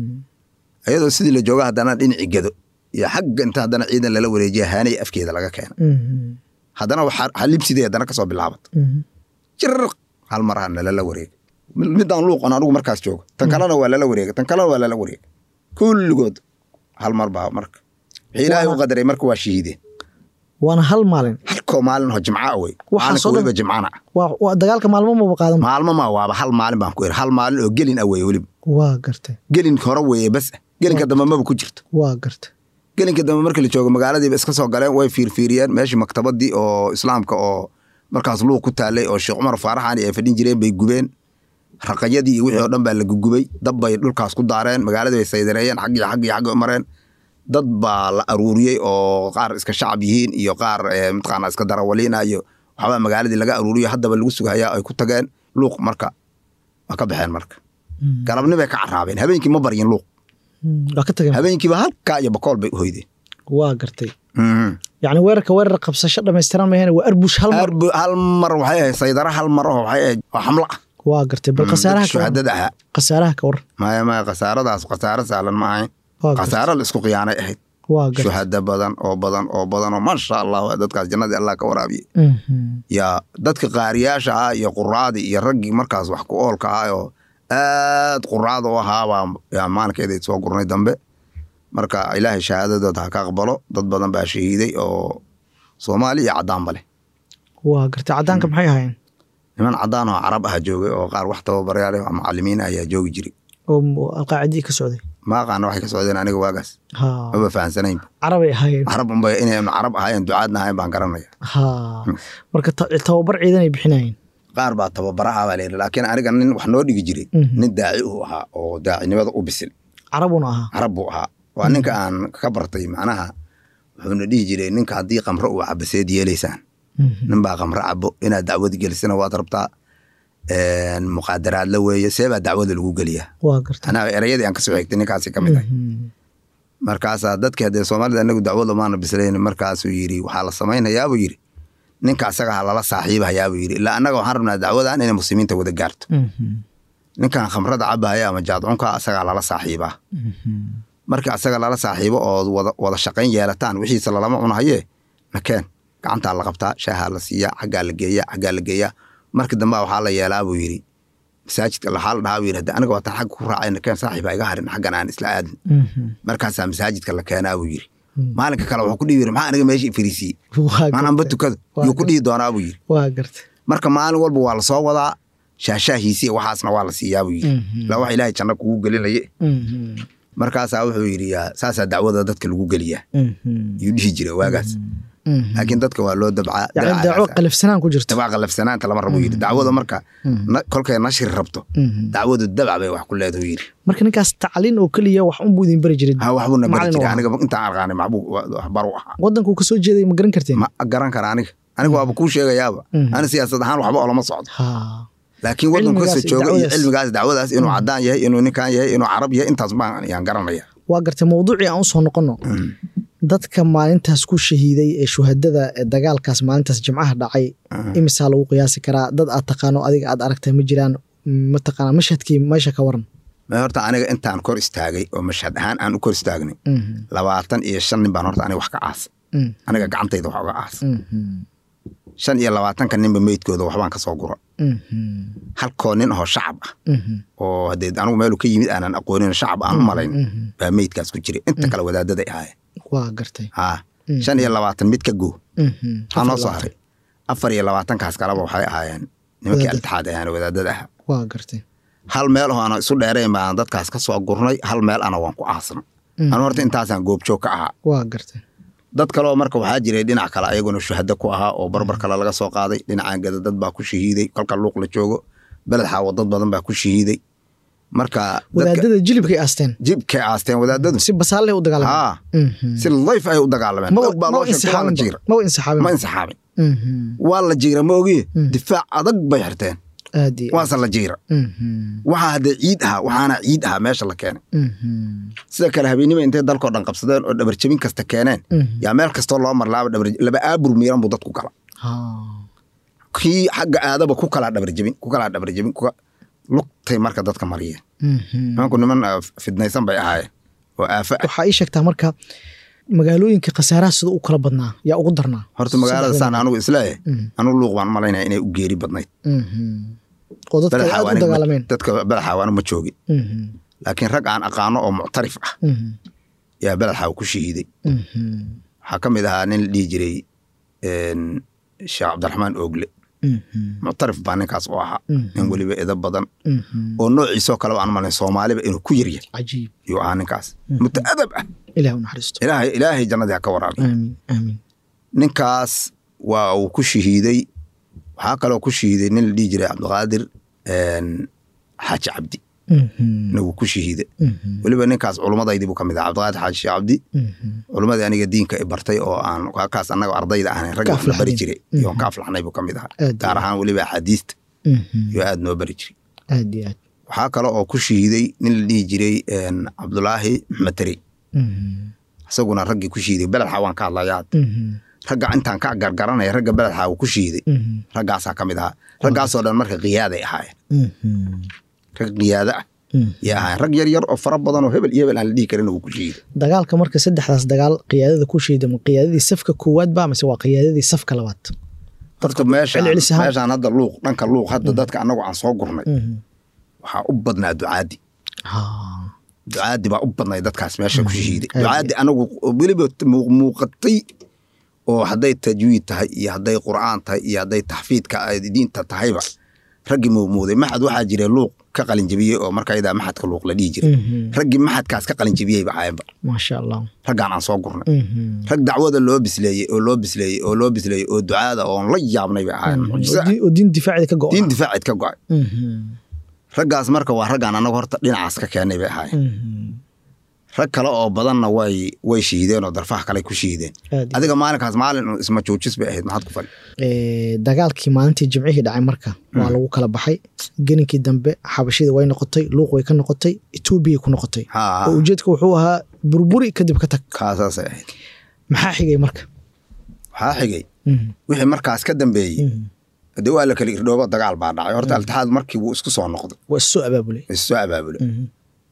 Mhm. ayadoo sidii la jooga haddana dhinaci gedo iyo xagga inta haddana ciidan lala wareejiya haanay afkeeda laga keena Mhm. haddana waxaa xalibsidee haddana kasoo bilaabat Mhm. jirq hal mar hana lala wareega midaan luuqan anigu markaas jooga tan kalena waa lala wareega tan kalena waa lala wareega kulligood hal mar baa marka wixii ilaahay u qadaray marka waa shahiideen waana hal maalin halkoo maalin oo jimca wey Waxaas maalinka oo dhan- weliba jimcana ah waa waa dagaalka maalmo maba qaadan maalmo ma waaba hal maalin baan ku iri hal maalin oo gelin ah weye weliba waa gartay gelin hore weeye bas ah gelinka dambe maba ku jirto waa gartay gelinka dambe markii la joogo magaaladiiba iska soo galeen way fiirfiiriyeen meeshii maktabadii oo islaamka oo markaas luuq ku taalay oo sheekh cumar faaraxani ay fadhin jireen bay gubeen raqayadii iyo wixii oo dhan baa la gugubay dab bay dhulkaas ku daareen magaaladii bay saydareeyeen xag iyo xag iyo xag u mareen dad baa la aruuriyey oo qaar iska shacab yihiin iyo qaar eh, mataqaana iska darawaliina iyo waxbaa magaaladii laga aruuriyo haddaba lagu sugayaa ay ku tageen luuq marka waa ka baxeen marka Mhm. galabnibay ka caraabeen habeenkii ma baryin luuq Mhm. waa ka tageen habeenkiiba halkaa iyo bakool bay u hoydeen waa gartay Mhm. yacni weerarka weerar qabsasho dhammaystiran mahayne waa arbush hal mar Arbu- hal mar waxay ahayd saydara hal mar oo waxay ahayd oo xamlo ah waa gartay bal Mm, khasaaraha dadka ka waran shuhadada ahaa khasaaraha ka waran maya maya khasaaradaas khasaaro sahlan ma ahayn waa gartay khasaaro la isku khiyaanay ahayd waa gartay shuhada badan oo badan oo badan oo maasha allah dadkaas jannadii allah ka waraabiye Mhm. yaa dadka qaariyaasha ah iyo quraadii iyo raggii markaas wax ku oolka ah oo aad quraada u ahaa baa yaa maalinkeeda soo gurnay dambe marka ilaahay shahaadadooda ha ka aqbalo dad badan baa shahiiday oo soomaali iyo caddaanba leh waa gartay caddaanka maxay ahaayeen niman caddaan oo carab ah joogay oo qaar wax tababarayaal oo macalimiin ayaa joogi jiray oo m- alqaacidii ka socday ma aqaana waxay ka socdeen aniga waagaas ha maba fahansanaynba carabay ahaayeen carab unba inaynu carab ahaayeen ducaadna ahayn baan garanaya ha marka ta- tababar ciidan ay bixinayeen qaar baa tababaraha baa layidhi laakiin aniga nin wax noo dhigi jiray Mhm. nin daaci uu ahaa oo daacinimada u bisil carabuna ahaa carab buu ahaa waa ninka aan ka bartay macnaha wuxuuna dhihi jiray ninka haddii qamro uu cabo seed yeelaysaan Mhm. nin baa qamro cabo inaad dacwad gelisana waad rabtaa een, muqaadaraad la weeye see baa dacwada lagu geliyaa waa gartay anaa erayadii aan kasoo xigtay ninkaasi ka mid ah Mhm. markaasaa dadkii haddee soomaalida anagu dacwada maana bislayn markaasuu yidhi waxaa la samaynayaabuu yidhi ninka asaga ha lala saaxiibahayaabuu yidhi ilaa annaga waxaan rabnaa dacwadan inay muslimiinta wada gaarto Mhm. ninkan khamrada cabahaya ama jaadcunka asagaa lala saaxiibaa Mhm. markii asaga lala saaxiibo oo wada, wada shaqayn yeelataan wixiisa lalama cunahaye nakeen gacantaa la qabtaa shaahaa la siiyaa xaggaa la geeyaa xaggaa la geeyaa markii dambe waxaa la yeelaa buu yidhi masaajidka waxaa la dhahaa buu yidhi "Hadda aniga waataan xagga ku raacay nakeen saaxiiba iga harin xaggan aan isla aadin markaasaa masaajidka la keenaa buu yidhi maalinka kale wuxuu ku dhihi yiri maxaa aniga meesha ifariisiiyey waa maananba gartay. tukada Waa yuu ku dhihi doonaa buu yidhi waa gartay marka maalin walba waa lasoo wadaa shaashaahiisi iyo waxaasna waa la siiyaa buu yidhi ilaa wax ilaahay janno kugu gelinaye Mhm. markaasaa wuxuu yidhi yaa saasaa dacwada dadka lagu geliyaa Mhm. yuu dhihi jiray waagaas Mhm. laakiin dadka waa loo dabcaa yacni dabcaa daawo qalifsanaan ku jirto dabca qalafsanaanta lama rabo yidhi dacwada marka na- kolkay nashri rabto Mhm. dacwadu dabca bay wax ku leedahu yidhi marka ninkaas tacliin oo keliya wax unbuu idin bari jiray ha waxbuuna bari Macallin jiray u ahaa. aniga intaan aqaanay maxbuu waxbaru ahaa waddankuu kasoo jeeday ma garan karteen ma garan kara aniga aniga waaba kuu sheegayaaba Mhm. ani siyaasad ahaan waxba olama socdo ha laakiin waddanku Cilmigaas kasta iyo jooga iyo dacwadaas. cilmigaas dacwadaas inuu cadaan yahay inuu ninkan yahay inuu carab yahay intaas baan yaan garanaya waa gartay mawduucii aan usoo noqono dadka maalintaas ku shahiiday ee shuhadada ee dagaalkaas maalintaas jimcaha dhacay imisaa lagu qiyaasi karaa dad aad taqaano adiga aad aragtay ma jiraan mataqaanaa mashhadkii meesha ka waran ma horta aniga intaan kor istaagay oo mashhad ahaan aan u kor istaagnay Mhm. labaatan iyo shan nin baan horta aniga wax ka aas Mhm. aniga gacantayda wax uga aas Mhm. shan iyo labaatanka ninba meydkooda waxbaan ka soo gura Mhm. halkoo nin ahoo shacab ah Mhm. oo haddee anigu meelu ka yimid aanan aqoonin shacab aan u malayn Mhm. baa meydkaas ku jiray inta kale wadaadaday ahaayeen waa gartay haa Mhm. shan iyo labaatan mid ka goo Mhm. waxaa noo soo haray afar iyo labaatankaas kaleba waxay ahaayeen nimankii Wadaadada. altixaad ahaan wadaadada ahaa waa gartay hal meel oo aan isu dheerayn baan dadkaas ka soo gurnay hal meel ana waan ku aasnay Mhm. anu horta intaasaan goobjoog ka ahaa waa gartay dad kaleoo marka waxaa jiray dhinac kale ayaguna shuhado ku ahaa oo barbar kale laga soo qaaday dhinacaan gada dad baa ku shahiiday kolka luuq la joogo beled xaawo dad badan baa ku shahiiday marka dadka wadaadada jilibkay aasteen jibkay aasteen wadaadadu si basaalle u dagaalameen haa Mhm. si layf ay u dagaalameen Maba- dad baa maba loo sheegtay waa la insixaabinba. jiira maba insixaabin ma insixaabin Mhm. waa la jiira ma ogiye Mm. difaac adag bay xirteen aad iyo aad. waase la jiira Mhm. waxaa haddee ciid ahaa waxaana ciid ahaa meesha la keenay Mhm. sida kale habeennima intay dalkoo dhan qabsadeen oo dhabarjabin kasta keeneen Mhm. yaa meel kastoo loo marlaaba dhabar laba aabur miiran buu dadku gala Haa. kii xagga aadaba ku kalaa dhabarjabin ku kalaa dhabarjabin kuka lugtay marka dadka mariyeen Mhm. nimanku niman ah, fidnaysan bay ahaayeen oo aafo ah waxaa ii sheegtaa marka magaalooyinka khasaaraha sida u kala badnaa yaa ugu darnaa horta magaalada saan anigu isleeyahay Mhm. anigu luuq baan malaynaya inay u geeri badnayd Mhm. oo dadka Beled ay aad u Xawaani ma- dagaalameen dadka beled xaawaana ma joogin Mhm. laakiin rag aan aqaano oo muctarif ah Mhm. yaa beled xaawa ku shahiiday Mhm. waxaa ka mid ahaa nin la dhihi jiray een, sheekh cabdiraxmaan oogle Mhm. muctarif baa ninkaas u ahaa Mhm. nin weliba eda badan Mhm. oo noociisoo kaleba aan malayn soomaaliba inuu ku yaryahay cajiib yuu ahaa ninkaas mutaadab ah ilaah u naxariisto ilaahay ilaahay jannadii ha ka waraabiyo aamiin aamiin ninkaas waa uu ku shahiiday waxaa kaloo ku shahiiday nin la dhihi jiray cabdiqaadir een, xaaji cabdi Mhm. na wuu ku shahiiday Mhm. weliba ninkaas culumadaydii buu ka mid ahaa cabdiqaadir xaaji sheekh cabdi Mhm. culummadii aniga diinka i bartay oo aan kaas annaga ardayda ahayn ragga Ka wax la bari aflaxdeen. jiray Mhm. iyo ka aflaxnay buu ka mid ahaa Aad gaar iyo ahaan weliba axaadiista Mhm. iyo aad noo bari jiray aad iyo aad waxaa kale oo ku shahiiday nin la dhihi jiray een, cabdulaahi maxmed tari Mhm. isaguna raggii ku shahiiday beled xawaan ka hadlayaa Mhm. ragga intaan ka gargaranaya ragga beled xaawa ku shahiiday Mhm. raggaasaa ka mid ahaa raggaasoo dhan marka qiyaaday ahaayeen Mhm. rag qiyaada ah Mhm. yay ahaayeen rag yar yar oo fara badan oo hebel iyo hebel aan la dhihi karin wuu ku shahiiday dagaalka marka saddexdaas dagaal qiyaadada ku shiida ma qiyaadadii safka koowaad ba mise waa qiyaadadii safka labaad horta meeshaan celcelis ahaan. meeshaan hadda luuq dhanka luuq hadda dadka annagu aan soo gurnay Mhm. waxaa u badnaa ducaadi Haa. ducaadi baa u badnay dadkaas meesha ku shahiiday aad ducaadi anagu weliba muu- muuqatay oo hadday tajwiid tahay iyo hadday qur'aan tahay iyo hadday taxfiidka ay diinta tahayba raggii muumuuday maxad waxaa jira luuq ka qalinjabiyey oo markaydaa maxadka luuq la dhihi jiray Mhm. raggii maxadkaas ka qalinjabiyeyba ahayenba maasha allah raggaan aan soo gurnay Mhm. rag dacwada loo bisleeyey oo loo bisleeyey oo loo bisleeyey oo ducaada oon la yaabnay bay ahayen mucjiso oo ah. diin- oo diin difaacida ka go diin difaacid ka go'ay Mhm. raggaas marka waa raggaan anagu horta dhinacaas ka keenay bay ahaayeen Mhm. rag kale oo badanna way way shiideen oo darfaha kale ku shiideen aad iyo adiga maalinkaas maalin un isma joojis bay ahayd maxaad ku fali Ee, dagaalkii maalintii jimcihii dhacay marka waa lagu kala baxay geninkii dambe xabashida way noqotay luuq way ka noqotay etoobiyay ku noqotay haa oo ujeedka wuxuu ahaa burburi kadib ka tag kaasaasay ahayd maxaa xigay marka waxaa xigay Mhm. wixii markaas ka dambeeyey Mhm. dee waa la kala irdhoobo dagaal baa dhacay horta altixaad markii wuu isku soo noqday waa issoo abaabulay is soo abaabulay Mhm.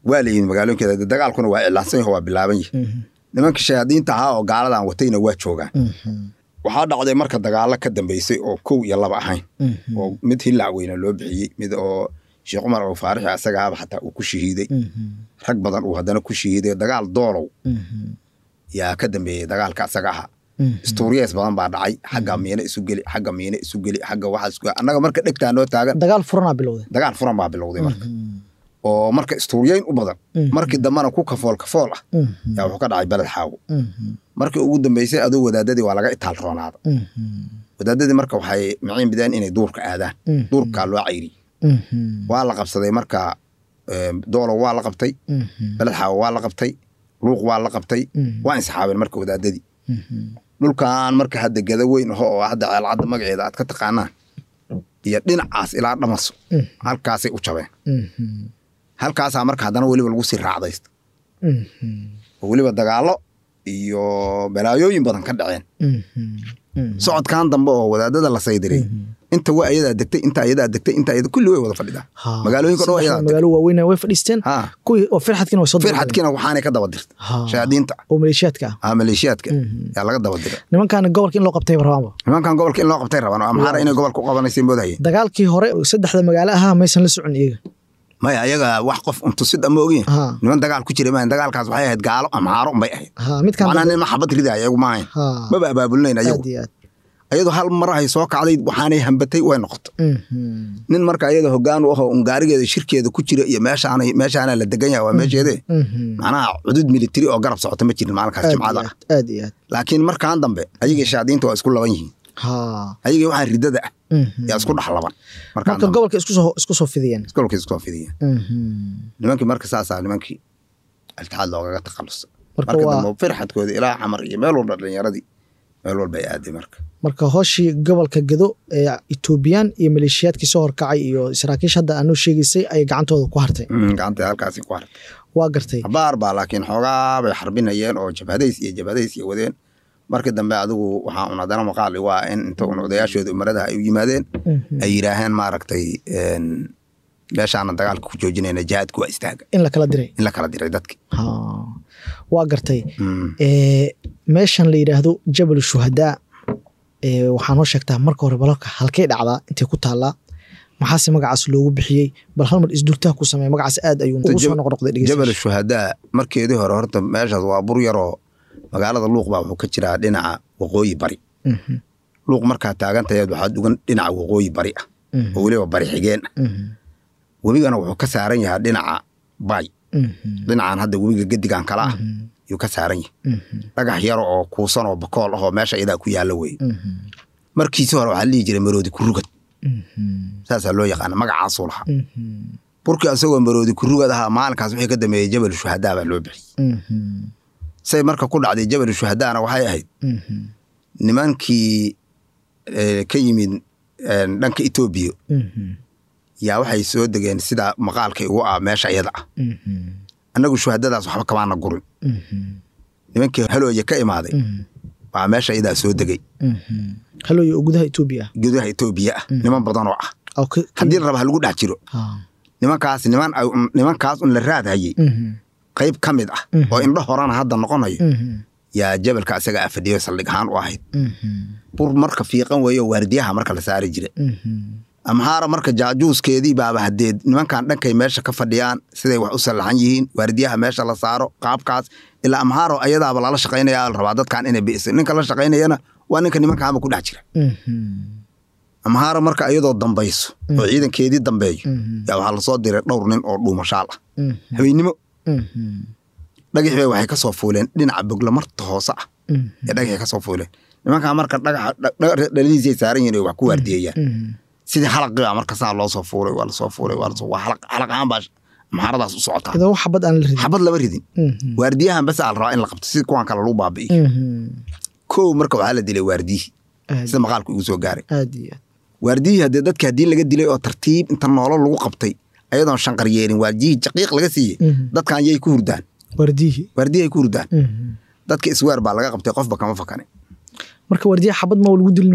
waa la yimid magaalooyinkeeda dee dagaalkuna waa iclaansan yaho waa bilaaban yahi Mhm. nimanka shayaadiinta ahaa oo gaaladan watayna waa joogaan Mhm. waxaa dhacday marka dagaalo ka dambeysay oo kow iyo laba ahayn Mhm. oo mid hillac weyna loo bixiyey mid oo sheekh cumar oo faarixi asagaaba xataa uu ku shahiiday Mhm. rag badan uu haddana ku shahiiday dagaal doolow Mhm. yaa ka dambeeyey dagaalka asaga aha Mhm. istuuriyees badan baa dhacay xagga miine isu geli xagga miine isu geli xagga waxaa isu annaga marka dhegtaa noo taagan dagaal furanaa bilowday dagaal furan baa bilowday marka Mhm. oo marka istuuriyeyn u badan Mhm. markii dambena ku kafool kafool ah Mhm. yaa wuxuu ka dhacay beled xaawo Mhm. markii ugu dambeysay aduu wadaadadii waa laga itaal roonaada Mhm. wadaadadii marka waxay miciin bideen inay duurka aadaan Mhm. duurkaa loo cayri Mhm. waa la qabsaday marka eh, doolow waa la qabtay Mhm. beled xaawo waa la qabtay luuq waa la qabtay Mhm. waa insaxaabeen marka wadaadadii Mhm. dhulkan marka hadda gada weyn aho oo hadda ceelcadda magaceeda aad ka taqaanaan iyo dhinacaas ilaa dhamaso Mhm. halkaasay u jabeen Mhm. halkaasaa marka haddana weliba lagu sii raacdaysta Mhm. oo weliba dagaallo iyo balaayooyin badan ka dhaceen Mhm. Mhm. socodkan dambe oo wadaadada la saydiray inta waa ayadaa degtay inta ayadaa degtay inta ayada kulli way wada fadhidaa Ha. magaalooyinka dhan waa Saddexda ayadaa degtay magaalo waaweyn way fadhiisteen ha kuwii oo firxadkiina way soo daba firxadkiina waxaanay ka daba dirta Ha. shayaadiinta oo maleeshiyaadka ah ah maleeshiyaadka Mhm. yaa laga daba dira nimankaana gobolka in loo qabtay rabaanba nimankan gobolka in loo qabtay rabaan oo amxaara inay gobolka u qabanaysay moodahayeen dagaalkii hore saddexda magaalo ahaa maysan la socon iyaga maya ayaga wax qof untusid ama ogin Ha. niman dagaal ku jira maahan dagaalkaas waxay ahayd gaalo amxaaro unbay ahayd ha midkaan macnaa nin ma xabad ridaya ayagu maahayn ha maba abaabulinayn ayagu aad iyo aad ayadu hal mar ay soo kacday waxaanay hambatay way noqotay Mhm. nin marka ayada hogaan u ahoo ungaarigeeda shirkeeda ku jira iyo meeshaana meeshaana la degan yahay waa meesheede Mhm. macnaha cudud militari oo garab socota ma jirin maalinkaas aad iyo jimcada ah aad aad iyo aad laakiin markaan dambe ayagii shaadiinta waa isku laban yihiin ha ayagii waxaan ridada ah Mhm. yaa isku dhex laban markaan marka dambe gobolka isku soo isku soo fidiyeen iskolkii isku fidiyeen Mhm. nimankii marka saasaa nimankii altixaad loogaga takhalusay Marka marka waa- dambe firxadkoodii ilaa xamar iyo meel walba dhalinyaradii meel walba ay aaday marka marka hooshii gobolka gado ee etoobiyaan iyo maleeshiyaadkii soo horkacay iyo saraakiish hadda aanu sheegaysay ay gacantooda ku hartay Mm, gacanta halkaasi ku hartay waa gartay abaar baa laakiin xoogaa bay xarbinayeen oo jabhadays iyo jabhadays iyo wadeen markii dambe adigu waxaa un haddana maqaali waa in inta un odayaashooda umaradaha ay u yimaadeen Mhm. ay yidhaaheen maaragtay een, meeshaana dagaalka ku joojinayna jihaadku waa istaaga in la kala diray in la kala diray dadki ha waa gartay Mm. ee, meeshan la yidhaahdo jabal shuhadaa ee, waxaa noo sheegtaa marka hore balalka halkay dhacdaa intay ku taallaa maxaase magacaas loogu bixiyey bal hal mar isdurtaha ku sameeya magacaas aad ayuu ugu soo noqnoqday jabal dhegeystayaasha. shuhadaa markeedii hore horta meeshaas waa bur yaroo magaalada luuq baa wuxuu ka jiraa dhinaca waqooyi bari Mhm, luuq markaa taagantaheed waxaa dugan dhinaca waqooyi bari ah mhm, oo weliba bari xigeen ah mhm, webigana wuxuu ka saaran yahaa dhinaca bay mhm, dhinacan hadda webiga gedigan kala ah mhm, yuu ka saaran yahay mhm, dhagax yar oo kuusan oo bakool ah oo meesha iyadaa ku yaalla weye mhm, markiisi hore waxaa la dhihi jiray maroodi kurugad mhm, saasaa loo yaqaana magacaasuu lahaa mhm, burkii asagoo maroodi kurugad ahaa maalinkaas wixii ka dambeeyey jabal shuhadaa baa loo bixiyey mhm, say marka ku dhacday jabal shuhadaana waxay ahayd mhm, nimankii eh, ka yimid eh, dhanka etoobiya mhm, yaa waxay soo degeen sida maqaalka igu ah meesha iyada ah mhm, annagu shuhadadaas waxba kamaana gurin mhm, nimankii halooye ka imaaday mhm, baa meesha iyadaa soo degey mhm. halooyo oo gudaha etoobiya ah gudaha etoobiya ah niman badan oo ah oo ka- ka- haddii la raba ha lagu dhex jiro Ha, nimankaas niman ay- nimankaas un la raad hayey mhm, qayb ka mid ah Mhm. oo indho horena hadda noqonayo mhm, yaa jabalka asaga a fadhiyo saldhig ahaan u ahayd mhm, bur marka fiiqan weeyo waardiyaha marka la saari jira mhm, amhaara marka jaajuuskeedii baaba haddee nimankan dhankay meesha ka fadhiyaan siday wax u sallaxan yihiin waardiyaha meesha la saaro qaabkaas ilaa amhaaro ayadaaba lala shaqaynaya la rabaa dadkan inay bi'isa ninka la shaqaynayana waa ninka nimankaanba ku dhex jira mhm, amhaara marka iyadoo dambayso oo ciidankeedii dambeeyo mhm, yaa waxaa lasoo diray dhowr nin oo dhuumashaal ah mhm, habeennimo mhm, dhagax bay waxay ka soo fuuleen dhinaca boglamarta hoose ah mhm, ee dhagaxay ka soo fuuleen nimankaa marka dhagaxa dha- dhaladiisay saaran yihin ay wax ku waardiyeeyaan mhm, sidii xalaqii baa marka saa loo soo fuulay waa lasoo fuulay waa lasoo waa xalaq xalaq ahaan baa amxaaradaas u socotaa idoo wax xabad aan la ridin xabad lama ridin Mhm, waardiyahan bas aa la rabaa in la qabto si kuwan kale lagu baabi'iyo mhm, kow marka waxaa la dilay waardiyihii aad sida maqaalku igu soo gaaray aad iyo aad waardiyihii haddee dadka haddii laga dilay oo tartiib inta noolo lagu qabtay ayadoon shanqar yeelin waardiyihii jaqiiq laga siiyey Mhm. dadkan yay ku hurdaan wardiyihii waardiyi ay ku hurdaan Mhm. dadka isweer baa laga qabtay qofba kama fakane marka wardiyaha xabad ma lagu dilin miya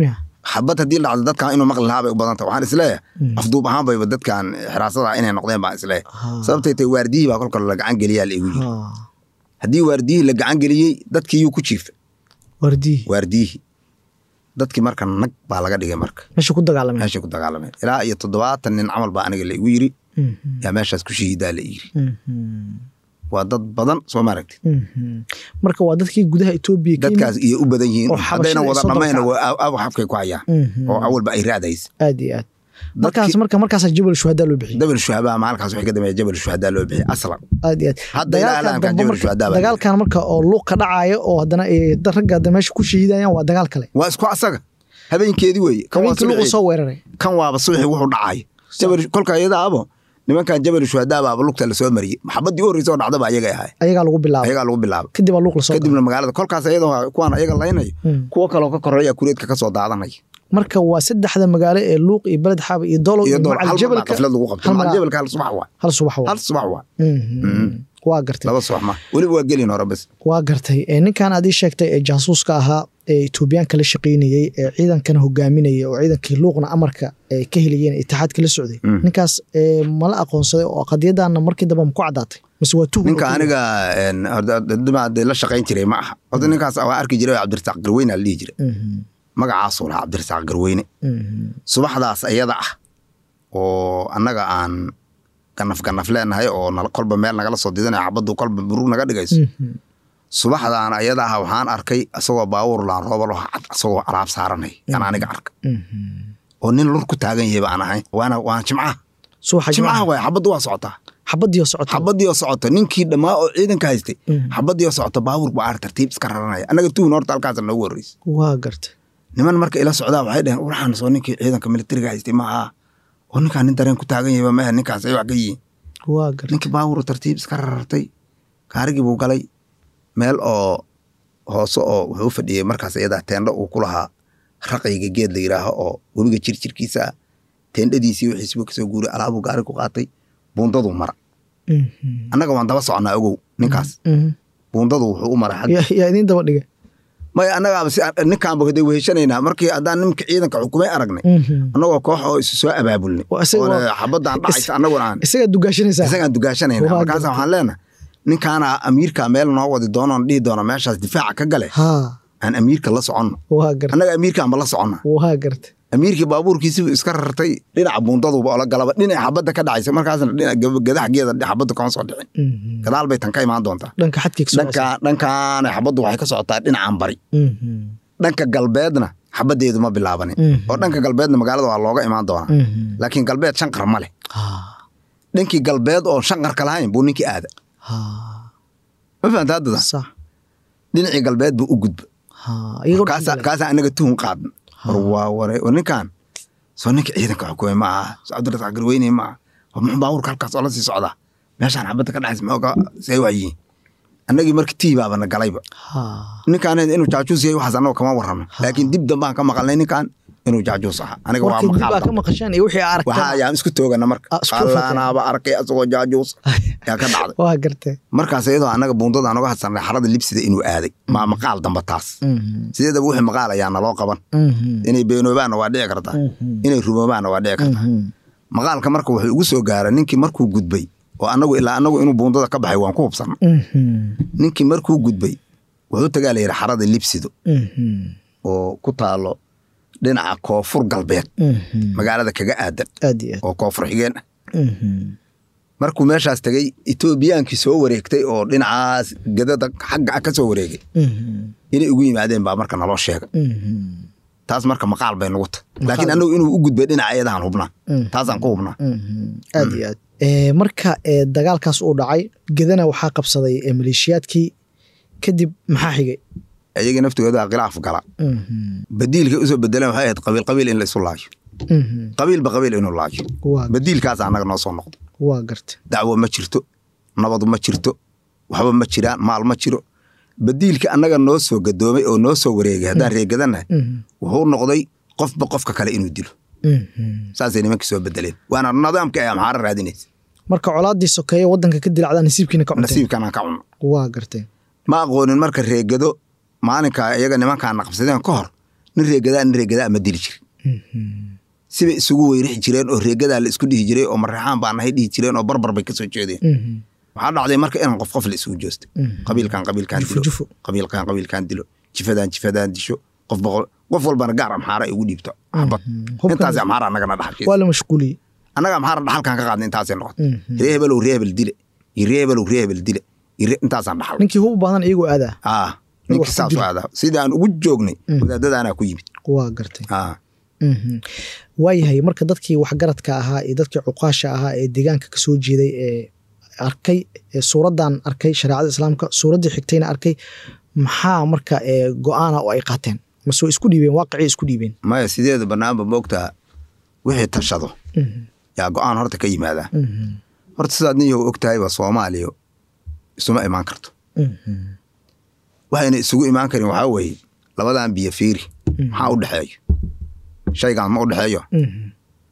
xabad haddii la dhacdo dadkan inuu maqli lahaa bay u badanta waxaan isleeyahay afduub ahaan bayba dadkan xiraasada inay noqdeen baan isleeyahay Ha. sababtay tahay waardiyihii baa kolka la gacan geliyaa la igu yiri Ha. haddii waardiyihii la gacan geliyey dadkii yuu ku jiifa wardii waardiyihii dadkii marka nag baa laga dhigay marka meesha ku dagaalameen meeshay ku dagaalameen ilaa iyo toddobaatan nin camal baa aniga la igu yiri Mhm. yaa meeshaas ku shahiidaa la yiri Mhm. waa dad badan soo maaragtid Mhm. marka waa dadkii gudaha etoobiya ka yimid. dadkaas iyo u badan yihiin oo xabashada haddayna ay wada soo dhammayna dabkacday. waa aw xabkay ku hayaan Mhm. oo awalba ay raadaysa aad iyo aad markaas marka markaasa jabal shuhadaa loo bixiyey jabal shuhabaha maalinkaas waxay ka dambeeya jabal shuhadaa loo bixiyay aslan aad iyo aad Hadda ilaa Dagaalkan alaanka dambe jabal marka- shuhadaa baa dagaalkan marka oo luuq ka dhacayo oo haddana ay dad ragga hadda meesha ku shahiidayaan waa dagaal kale waa isku asaga habeenkeedii weeye kan waa habeenkii luuqu subaxii soo weeraray kan waaba subaxii wuxuu dhacayo jabal kolka iyada abo nimankan jabal shuhadaa baaba lugta lasoo mariyey maxabadii u horreysa oo dhacdaba ayagay ahay ayagaa lagu bilaabay ayagaa lagu bilaabay kadib aa luuq lasoo galay. kadibna magaalada kolkaas iyadoo kuwaan ayaga laynayo Mm. kuwo kaloo ka koreeya kureedka ka soo daadanaya marka waa saddexda magaalo ee luuq iyo beled xaaba iyo dolo iyo iyo dool macal hal mar baa jabalka qaflad lagu qabtay hal macal mar- jabalka hal subax waa hal subax waa hal subax waa Mhm. waa gartay laba subax ma weliba waa gelin hore bas waa gartay ee ninkan aad ii sheegtay ee jaasuuska ahaa ee etoobiyaanka la shaqaynayey ee ciidankana hogaaminayay oo ciidankii luuqna amarka ay ka helayeen itixaadka la socday Mm. ninkaas ee mala aqoonsaday oo qadiyadaana markii dambe ma ku caddaatay mise waa tuhun ninka oo keliya? aniga een, horta dad dee la shaqayn jiray ma aha horta ninkaas waan arki jiray oo cabdirasaaq garweyne la dhihi jiray Mhm. magacaasuu lahaa cabdirasaaq garweyne Mhm. subaxdaas ayada ah oo annaga aan ganaf ganaf leenahay oo nala- kolba meel nagala soo didanayo xabaddu kolba burug naga dhigayso Mhm. subaxdaan ayada ah waxaan arkay isagoo baawur laan rooba loo cad isagoo alaab saaranay yaan aniga arka Mhm. oo nin lur ku taagan yahay baan ahay waana waana jimcaha subaxa jimcaha jimcaha waay xabaddu waa socotaa xabadii oo socota xabadii oo socota ninkii dhammaa oo ciidanka haystay Mhm. xabadii oo socota baawur baa ar tartiib iska raranaya annaga tuhun horta halkaas noogu horreysa waa gartay niman marka ila socdaa waxay dhaheen waxaan soo ninkii ciidanka militariga haystay maaha oo ninkaan nin dareen ku taagan yahay maaha ninkaas ay wax ka yihiin waa gartay ninkii baawur tartiib iska rarartay gaarigii buu galay meel oo hoose oo wuxuu u fadhiyey markaas iyadaa teendho uu ku lahaa raqayga geed la yidhaaho oo webiga jirjirkiisa ah teendhadiisii wixiisiba kasoo guuray alaabuu gaari ku qaatay buundaduu mara Mhm. annaga waan daba soconnaa ogow ninkaas Mhm. buundadu wuxuu u mara xagga yaa yaa idiin daba dhigay maya annagaaba si ninkaanba hade weheshanaynaa markii haddaan nimka ciidanka xukumay aragnay Mhm. annagoo koox oo isu soo abaabulnay Waa isaga- oo xabadaan dhacaysa annaguna aan isagaa dugaashanaysaa isagaan dugaashanayna Waa markaas gartay. waxaan leenahay ninkaana amiirka meel noo wadi doonoon dhihi doono meeshaas difaaca ka gale haa aan amiirka la soconno waa gartay annaga amiirkaanba la soconna waa gartay amiirkii baabuurkiisibu iska rartay dhinaca buundaduba ola galaba dhinaca xabadda ka dhacaysa markaasna dhinaca gab- gadax geeda xabadda kama soo dhicin Mhm. gadaal bay tan ka imaan doontaa dhanka xadkii ka dhanka dhankaana xabaddu waxay ka socotaa dhinacan bari Mhm. dhanka galbeedna xabaddeedu ma bilaabanin Mhm. oo dhanka galbeedna magaalada waa looga imaan doonaa Mhm. laakiin galbeed shan qar ma leh haa dhankii galbeed oo shan qarka lahayn buu ninkii aada haa ma fahamta haddada sax dhinacii galbeed buu u gudba haa iyagoo kaasaa dhan kaasaa anaga tuhun qaadna war waa ware war ninkan soo ninka ciidanka xukumay ma aha soo cabdirasaaq garweyne ma aha war muxuu baabuurka halkaas oo la sii socdaa meeshaan xabadda ka dhacaysa maxooga see waayihiin annagii marka tii baabana galayba haa ninkaan inuu jaajuus yahay waxaas annaga kama warramo laakiin dib dambaan ka maqalnay ninkan inuu jaajuus ahaa aniga waa markii dib aa maqaal ka maqasheen iyo wixii aa waxaa aragteen ayaan isku toogana marka Ah, isku fakay. allaanaaba arkay asagoo jaajuus yaa ka dhacday waa gartay markaas iyadoo annaga buundada aan uga hadsanay xarada libsida inuu aaday maa maqaal damba taas Mhm. sideedaba wixii maqaal ayaa naloo qaban Mhm. inay beenoobaanna waa dhici kartaa Mhm. inay rumoobaanna waa dhici kartaa Mhm. maqaalka marka wuxuu igu soo gaaray ninkii markuu gudbay oo annagu ilaa annagu inuu buundada ka baxay waan ku hubsanna Mhm. ninkii markuu gudbay wuxuu tagaa la yidhi xarada libsido Mhm. oo ku taalo dhinaca koonfur galbeed Mhm. magaalada kaga aadan aad iyo aad oo koonfur xigeen ah Mhm. markuu meeshaas tegey etoobiyaankii soo wareegtay oo dhinacaas gadada xagga ah ka soo wareegay Mhm. inay ugu yimaadeen baa marka naloo sheegay Mhm. taas marka maqaal bay nugu tahay laakiin annagu inuu u gudbay dhinaca ayadahan hubnaa Mhm. taasaan ku hubnaa Mhm. aad iyo aad Eh, marka eh, dagaalkaas uu dhacay gedana waxaa qabsaday eh, maleeshiyaadkii kadib maxaa xigay ayaga naftooda khilaaf gala Mhm. badiilkay usoo bedeleen waxay ahayd qabiil qabiil in la isu laayo Mhm. qabiilba qabiil inuu laayo waa badiilkaas annaga noo soo noqdo waa gartay dacwo ma jirto nabadu ma jirto waxba ma jiraan maal ma jiro badiilka annaga noo soo gadoomay oo noo soo wareegay haddaan reegadanahay Mhm. wuxuu noqday qofba qofka kale inuu dilo Mhm. saasay nimankii soo bedeleen waana nidaamka ay amxaara raadinaysa marka colaadii sokeeye wadanka ka dilacdaa nasiibkiina ka cunteen nasiibkan aan ka cunno waa gartay ma aqoonin marka reegado maalinka iyaga nimankaana qabsadeen ka hor nin reegadaa nin reegadaa ma dili jirin sibay isugu weyrixi jireen oo reegadaa la isku dhihi jiray oo mareexaan baa nahay dhihi jireen oo barbar bay kasoo jeedeen waxaa dhacday marka inaan qof qof la isugu joostay qabiilkan qabiilkan Jufo, dilo jufo. qabiilkan qabiilkan dilo jifadan jifadan disho qof boqol qof walbana gaar amxaara ay ugu dhiibto xabad Hubkan- intaas amxaara annagana dhaxal waa la mashquuliyey annaga amxaara dhaxalkan ka qaadnay intaasay noqotay ree hebelow ree hebel dile iyo ree hebelow ree hebel dile iyo ree- intaasaan dhaxal ninkii hub badan iyagoo aadaa ah wax ninkii ku saas dilo. u aadaa sidii aan ugu joognay wadaadadaanaa ku yimid waa gartay ah Mhm. waayahay marka dadkii waxgaradka ahaa iyo dadkii cuqaasha ahaa ee deegaanka kasoo jeeday ee arkay ee suuraddan arkay shareecada islaamka suuraddii xigtayna arkay maxaa marka ee go-aana oo ay qaateen mase way isku dhiibeen waaqicii isku dhiibeen maya sideeda banaanba moogtaa wixii tashado Mhm. yaa go-aan horta ka yimaadaa Mhm. horta sidaad niyo og tahayba soomaaliya isuma imaan karto Mhm. waxayna isugu imaan karin waxaa weeye labadan biyo fiiri maxaa u dhexeeyo shaygan ma u dhexeeyo Mhm.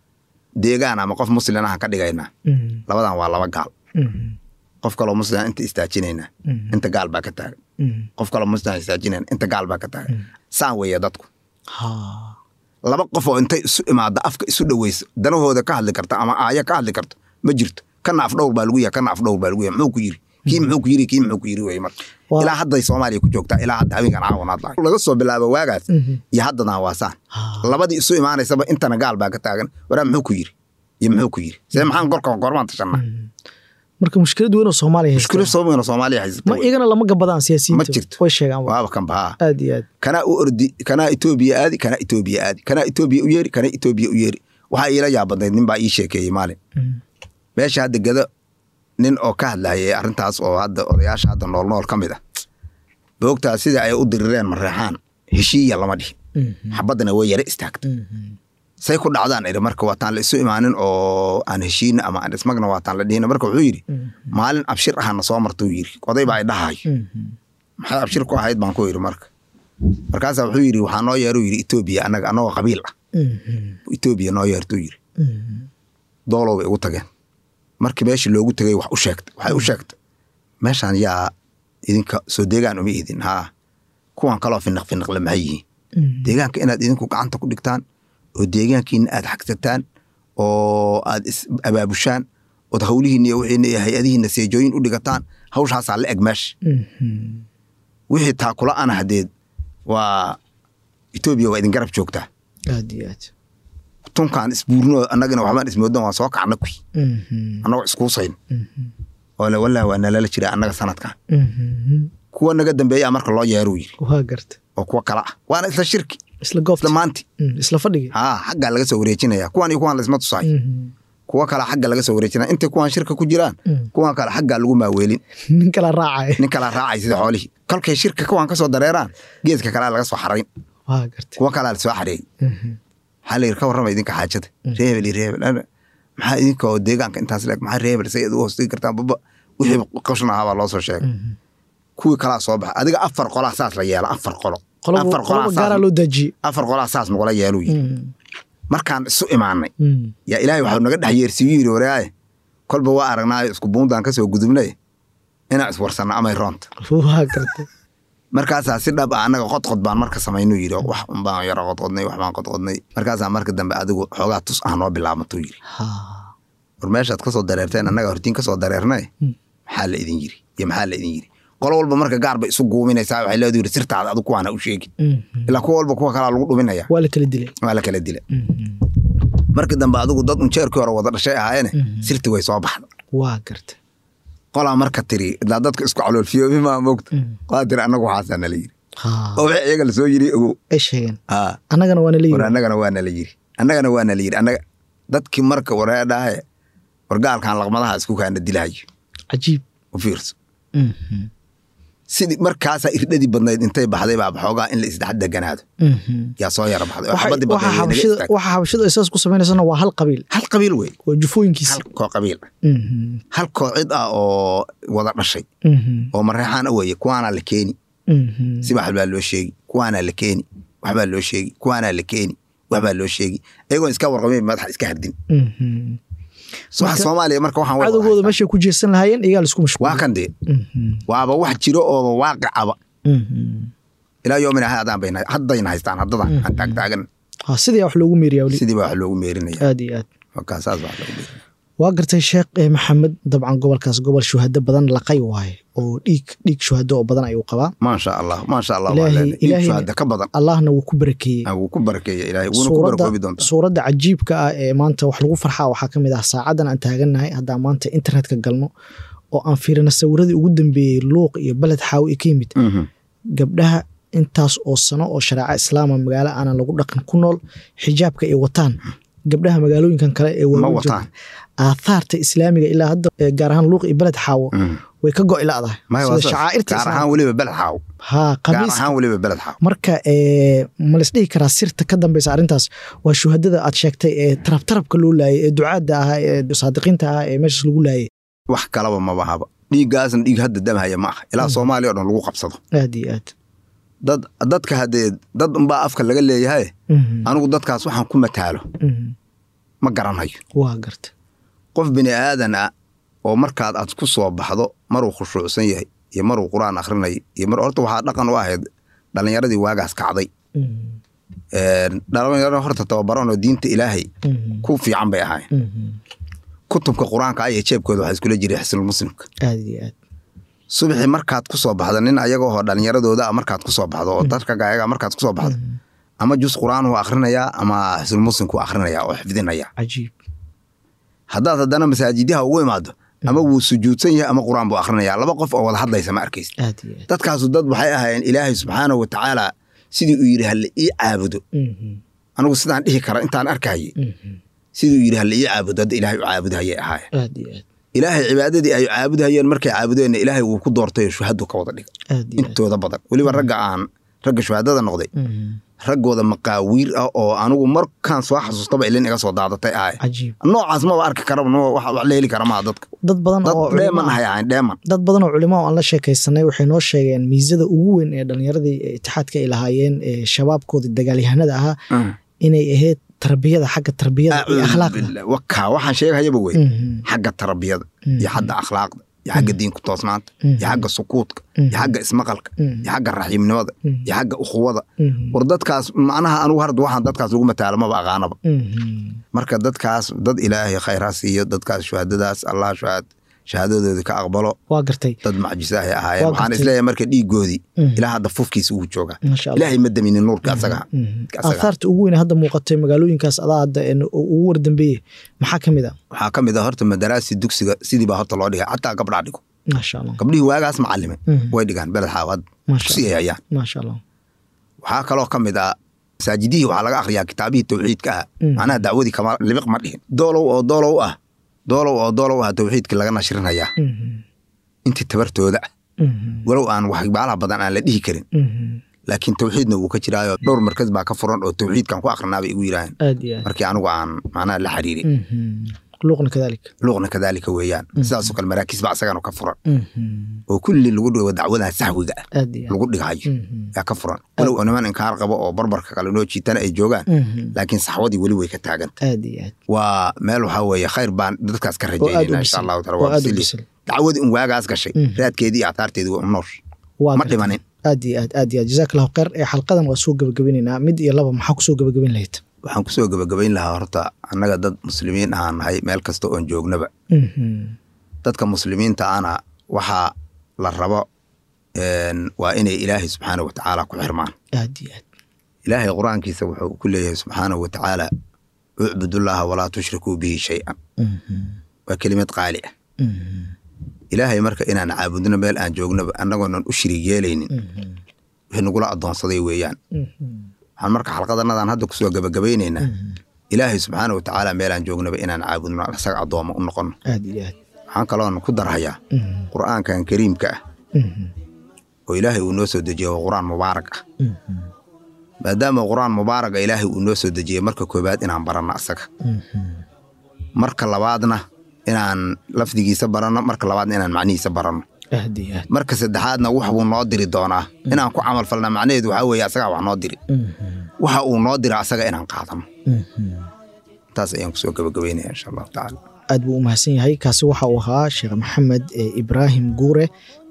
deegaan ama qof muslin ahan ka dhigaynaa Mhm. labadan waa laba gaal Mhm. qof kaloo muslim inta istaajinaynaa Mhm. inta gaal baa ka taagan Mhm. qof kaloo muslim istaajinayna inta gaal baa ka taagan saan weeye dadku Ha. laba qof oo intay isu imaada afka isu dhaweysa danahooda ka hadli karta ama aaya ka hadli karto ma jirto kana afdhowr baa lagu yahay kana afdhowr baa lagu yahay muxuu ku yiri kii muxuu ku yiri kii muxuu ku yiri weye marka Waa- ilaa hadday soomaaliya ku joogtaa ilaa hadda habeenkan caawanaad lahay laga soo bilaabo waagaas Mhm. iyo haddadan waa saan Ha. labadii isu imaanaysaba intana gaal baa ka taagan waraa muxuu ku yiri iyo muxuu ku yiri see maxaan gorka gormaan tashanaa marka mushkilad weyn oo soomaaliya haysta mushkilo soomaalina soomaaliya haysata ma iyagana lama gabadaan siyaasiyiinta Ma jirto. way sheegaan waa. waaba kan bahaa aad iyo aad kanaa u ordi kanaa etoobiya aadi kanaa etoobiya aadi kanaa etoobiya u yeeri kanaa etoobiya u yeeri waxaa iila yaabadnayd nin baa ii sheekeeyey maalin Mhm. meesha hadda gado nin oo ka hadlayay arrintaas oo hadda odayaasha hadda nool nool ka mid ah boogtaa sida ay u dirireen mareexaan heshiiya lama dhihin Mhm. xabaddana way yara istaagta Mhm. say ku dhacdaan idhi marka waataan la isu imaanin oo aan heshiina ama aan ismagna waataan la dhihin marka wuxuu yidhi maalin abshir ahana soo marta uu yidhi oday baa i dhahayo Mhm. maxay abshir ku ahayd baan ku yidhi marka markaasaa wuxuu yidhi waxaa noo yeeru yidhi etoobiya annaga annagoo qabiil ah Mhm. etoobiya noo yeertuu yidhi Mhm. doolow bay ugu tageen markii meeshii loogu tegay wax u sheegtay waxay u sheegtay meeshaan yaa idinka soo deegaan uma idin haa kuwan kaloo finiq finiqle maxay yihiin Mhm. deegaanka inaad idinku gacanta ku dhigtaan oo deegaankiina aad xagsataan oo aad is abaabushaan ood hawlihiina iyo wixiina iyo hay-adihiina seejooyin u dhigataan hawshaasaa la eg meesha Mhm. wixii taakula ana hadeed waa etoobiya waa idin garab joogtaa aad iyo aad tunkaan isbuurno annagana waxbaan ismoodan waan soo kacna kuy Mhm. annagoo iskuusayn Mhm. oo le wallah waa nalala jira annaga sanadkan Mhm. kuwa naga dambeeyaa marka loo yeeruu yiri waa garta oo kuwa kala ah waana isla shirki isla goobta isla maanti Mhm. isla fadhiga haa xaggaa laga soo wareejinaya kuwan iyo kuwan laisma tusaayo Mhm. kuwa kale xagga laga soo wareejinaya intay kuwan shirka ku jiraan Mm. kuwan kale xaggaa lagu maaweelin nin kala raacaya nin kala raacay sida xoolihii kolkay shirka kuwan ka soo dareeraan geedka kalea laga soo xarayn waa garta kuwa kalea lasoo xareeyey Mhm. maxaa la yidhi ka warrama idinka xaajada reebel iyo reebel Ana- maxaa idinka oo deegaanka intaas leeg maxaa reebel say u hoostigi kartaan baba wixii qashna ahaa baa loo soo sheegay Mhm. kuwii kalaa soo baxa adiga afar qolaa saas la yeela afar qolo qolobo afar qolaa qolobo saas- gaaraa loo daajiyey afar qolaa saas nagula yeeluu yidhi Mhm. markaan isu imaanay Mhm. yaa ilaahay waxau naga dhex yeersiiyu yidhi waraaye kolba waa aragnaayo isku buundaan ka soo gudubnay inaan iswarsanno amay roonta waa garta markaasaa si dhab ah annaga qodqod baan marka samaynuu yidhi wax unbaan yaro qodqodnay wax baan qodqodnay markaasaa marka dambe adigu xoogaa tus ah noo bilaabantuu yidhi Ha. war meeshaad ka soo dareerteen annaga hortiin ka soo dareernay Mm. maxaa la idin yiri iyo maxaa la idin yiri qolo walba marka gaar bay isu guuminaysaa waxay leedu yiri sirtaada adigu kuwaana u sheegin Mhm. ilaa kuwa walba kuwa kalaa lagu dhuminaya waa la kala dilay waa la kala dila Mhm. markii dambe adigu dad unjeerkii hore wada dhashay ahaayeene Mhm. sirti way soo baxda waa garta qolaa marka tiri ilaa dadka isku caloolfiyoobi maa moogta Mhm. qolaa tiri annagu waxaasaa nala yiri Ha. oo wixii iyaga lasoo yiri ogow ay sheegeen aa annagana waana war leeyihi annagana waa nala yiri annagana waa nala yiri annaga dadkii marka wareedhaahe wargaalkan laqmadaha isku kaana dilahayo cajiib u fiirso Mhm. sidii markaasaa irdhadii badnayd intay baxday baa xoogaa in la isdhex deganaado Mhm. yaa soo yara baxday oo Waxa- xabadii waxa badnayd way naga xabashida istaagtay. waxa xabashida ay saas ku sameynaysana waa hal qabiil hal qabiil wey waa jufooyinkiisi hal koo qabiil ah Mhm. hal koo cid ah oo wada dhashay Mhm. oo mareexaan a weeye kuwaanaa la keeni Mhm. si wax baa loo sheegi kuwaanaa la keeni waxbaa loo sheegi kuwaanaa la keeni waxbaa loo sheegi ayagoon iska warqabin madaxa iska hardin Mhm. waxa Marka- soomaaliya marka waxaan wada cadowgooda haystaa. meeshay ku jeesan lahaayeen iyagaa laisku mashquul waa kan dee Mhm. waaba wax jiro oo waaqicaba Mhm. ilaa yoomina haadaan bayna haddayna haystaan haddadan aan taagtaagan ha sidii wax loogu meeriyaa weli sidii baa wax loogu meerinaya aad iyo aad markaa saas baa wax loogu meerinaya waa gartay sheekh eh, maxamed dabcan gobolkaas gobol shuhado badan laqay waaye oo dhiig dhiig shuhado oo badan ayuu qabaa maasha allah maasha allah Ilaahay- waa leenahay Ilaahay- shuhada ka badan allahna wuu ku barakeeyey Ah, wuu ku barakeeya ilaahay wuuna ku suuradda barakoobi doontaa suuradda cajiibka ah ee maanta wax lagu farxaa waxaa ka mid ah saacadan aan taagannahay haddaan maanta internetka galno oo aan fiirino sawiradii ugu dambeeyey luuq iyo beled xaawi ay ka yimid Mhm. gabdhaha intaas oo sano oo shareeca islaama magaalo aanan lagu dhaqan ku nool xijaabka ay wataan gabdhaha magaalooyinkan kale ee ma waaweyn wataan jooga aathaarta islaamiga ilaa hadda eh, gaar ahaan luuq iyo beled xaawo Mhm. way ka go'i la'dahay Maya, waa sida saas. shacaa'irta gaar islaamka ahaan weliba beled xaaw haa gaar qamiis ahaan weliba beled xaaw marka eh, ma laisdhihi karaa sirta ka dambeysa arrintaas waa shuhadada aad sheegtay ee tarabtarabka loo laayay ee ducaadda ahaa ee saadiqiinta ahaa ee meeshaas lagu laayay wax kalaba maba haba dhiiggaasna dhiig hadda damhaya ma aha ilaa soomaaliya oo dhan lagu qabsado aad iyo aad dad dadka haddee dad unbaa afka laga leeyahay Mhm, anigu dadkaas waxaan ku mataalo mhm. ma garanayo waa garta qof bini aadan ah oo markaad aad ku soo baxdo maruu khushuucsan yahay iyo maruu qur-aan akhrinayo iyo mar horta waxaa dhaqan u ahayd dhallinyaradii waagaas kacday Mhm, Een, dhalinyaro horta tababaran oo diinta ilaahay mhm, ku fiican bay ahayn mhm. kutubka qur-aanka ayay jeebkooda waxaa iskula jiray xisnul muslimka aad iyo aad subaxii markaad ku soo baxdo nin ayaga oo dhallinyaradooda ah markaad ku soo baxdo oo dadka ayaga markaad ku soo baxdo ama jus qur-aan uu akhrinayaa ama xisnul muslimku akhrinayaa oo xifdinaya cajiib haddaad haddana masaajidyaha ugu imaado ama wuu sujuudsan yahay ama qur-aan buu akhrinayaa laba qof oo wada hadlaysa ma arkaysa aad iyo aad dadkaasu dad waxay ahaayeen ilaahay subxaanahu watacaala sidii uu yidhi halle ii caabudo Mhm, anigu sidaan dhihi kara intaan arkayay mhm. sidii uu yidhi halle ii caabudo hadda ilaahay u caabudhayay ahaayeen aad iyo aad ilaahay cibaadadii ay caabudhayeen markay caabudeenna ilaahay wuu ku doortay oo shuhadu ka wada dhiga aad iyo aad intooda badan weliba ragga aan ragga shuhadada noqday Mhm, raggooda maqaawiir ah oo anigu markaan soo xasuustaba ilin iga soo daadatay ahay cajiib noocaas maba arki karaba no- wax wax la heli kara maa dadka dad badan dad oo culimo dheeman ah ahay ahayn dheeman dad badan oo culimo oo aan la sheekaysanay waxay noo sheegeen miisada ugu weyn ee dhallinyaradii ee itixaadka ay lahaayeen ee shabaabkooda dagaalyahanada ahaa inay ahayd tarbiyada xagga tarbiyada iyo akhlaaqda wakaa waxaan sheegayaba wey Mhm, xagga tarbiyada Mhm. iyo xagga akhlaaqda iyo xagga diinku toosnaanta Mhm. iyo xagga sukuudka Mhm. iyo xagga ismaqalka Mhm. iyo xagga raxiimnimada Mhm. iyo xagga ukhuwada mhm, war dadkaas macnaha anigu harda waxaan dadkaas lagu mataalo maba aqaanaba mhm. marka dadkaas dad ilaahay khayr ha siiyo dadkaas shuhadadaas allah shuhad shahaadadoodii ka aqbalo waa gartay dad macjisahay ahaayeen Waa waxaan gartay. isleeyahay marka dhiigoodii Mhm. ilaa hadda fufkiisa uu joogaa maasha allah ilaahay ma daminin nuurka asaga Mhm. asaga. aathaarta ugu weyn ee hadda muuqatay magaalooyinkaas adaa hadda een ugu wardambeeye maxaa ka mid a waxaa ka mid ah horta madaraasi dugsiga sidii baa horta loo dhigay xataa gabdhaa dhigo maasha allah gabdhihii waagaas macalime Mhm. way dhigaan beled xaawad Masha dugsiga ayaan maasha allah waxaa kaloo ka mid ah masaajidihii waxaa laga akhriyaa kitaabihii tawxiidka ah Mhm. macnaha dacwadii kama libiq ma dhihin doolow oo doolow ah doolow oo doolow ah tawxiidkii laga nashrinayaa Mhm, intii tabartooda ah mhm, walow aan waxbaalaha badan aan la dhihi karin mhm. laakiin tawxiidna wuu ka jiraayo dhowr markas baa ka furan oo tawxiidkan ku akrinaa bay igu yidhaaheen aad iyo aad markii anigu aan macnaha la xiriirin Mhm. luuqna kadalik luuqna kadaalika weeyaan sidaasoo kale maraakiis baa isagana ka furan Mhm. oo kulli lagu dhigo dacwadaha sahwiga ah aad iyo aad lagu dhigayo Mhm, yaa ka furan walow oo niman inkaar qabo oo barbarka kale noo jiitana ay joogaan mhm. laakiin saxwadii weli way ka taaganta aad iyo aad waa meel waxaa weeye khayr baan dadkaas ka oo aad u rajaynayna insha bisil allahu taala oo waa aad u bisili bisil dacwadii un waagaas gashay Mhm. raadkeedii iyo aataarteedii waa u noosh waa ma gartay. dhimanin aad iyo aad aad iyo aad jazaak allahu khayr ee xalqadan waa soo gebagabeynayna mid iyo laba maxaa kusoo gebagabeyn lahayd waxaan kusoo gebagabayn lahaa horta annaga dad muslimiin ahaan nahay meel kasta oon joognaba Mhm, dadka muslimiinta ana waxaa la rabo een, waa inay ilaahay subxaanahu watacaala ku xirmaan aad iyo aad ilaahay qur-aankiisa wuxuu ku leeyahay subxaanahu watacaala ucbudullaaha walaa tushrikuu bihi shay-an Mhm, waa kelimad qaali ah mhm, ilaahay marka inaan caabudno meel aan joognaba annagoonan u shirig yeelaynin mhm, wixii nagula addoonsaday weeyaan mhm, waxaan marka xalqadanadaan hadda kusoo gebagabaynaynaa mhm. ilaahay subxaana watacaala meelaan joognaba inaan caabudno asaga addooma u noqono aad iyo aad waxaan kaloon ku darhayaa Mhm, qur'aankan kariimka ah mhm, oo ilaahay uu noo soo dejiyey waa qur'aan mubaarak ah mhm, maadaama qur'aan mubaaraga ilaahay uu noo soo dejiyey marka koobaad inaan baranno asaga mhm. marka labaadna inaan lafdigiisa baranno marka labaadna inaan macnihiisa baranno aad iyo aad marka saddexaadna wax buu noo diri doonaa inaan ku camal falna macnaheedu waxaa weeye asagaa wax noo diri Mhm, waxa uu noo dira asaga inaan qaadano mhm. taas ayaan kusoo gabagabaynaya insha allahu tacaala aad buu u mahadsan yahay kaasi waxa uu ahaa sheekh maxamed eh, ibraahim guure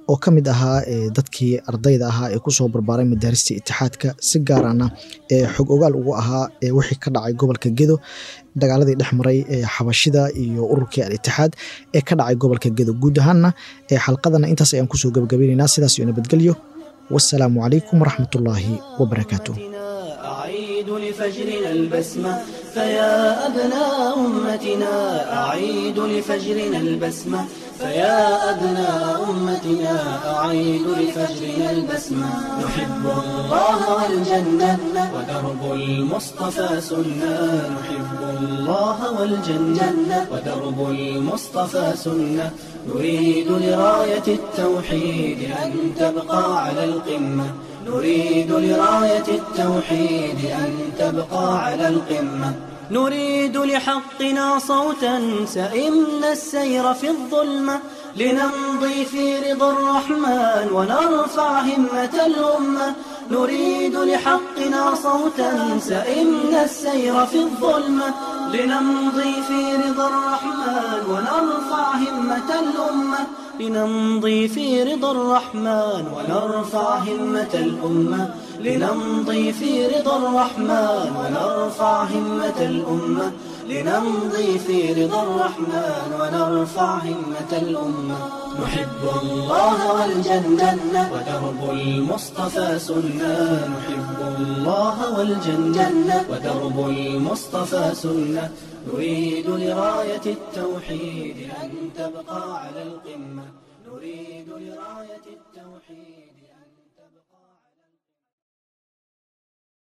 oo ka mid ahaa dadkii ardayda ahaa ee kusoo barbaaray madaarista itixaadka si gaarana ee xog ogaal ugu ahaa wixii ka dhacay gobolka gedo dagaaladii dhex maray xabashida iyo ururkii al-itixaad ee ka dhacay gobolka gedo guud ahaanna xalqadana intaas ayaan kusoo gabagabaynaynaa sidaas iyo nabadgelyo wasalaamu calaykum waraxmatullaahi wabarakaatu أعيد لفجرنا البسمة فيا أبناء أمتنا أعيد لفجرنا البسمة فيا أبناء أمتنا أعيد لفجرنا البسمة نحب الله والجنة ودرب المصطفى سنة نحب الله والجنة ودرب المصطفى سنة نريد لراية التوحيد أن تبقى على القمة نريد لراية التوحيد أن تبقى على القمة نريد لحقنا صوتا سئمنا السير في الظلمة لنمضي في رضا الرحمن ونرفع همة الأمة نريد لحقنا صوتا سئمنا السير في الظلمة لنمضي في رضا الرحمن ونرفع همة الأمة لنمضي في رضا الرحمن ونرفع همة الأمة لنمضي في رضا الرحمن ونرفع همة الأمة لنمضي في رضا الرحمن ونرفع همة الأمة نحب الله والجنة ودرب المصطفى سنة نحب الله والجنة ودرب المصطفى سنة نريد لراية التوحيد أن تبقى على القمة نريد لراية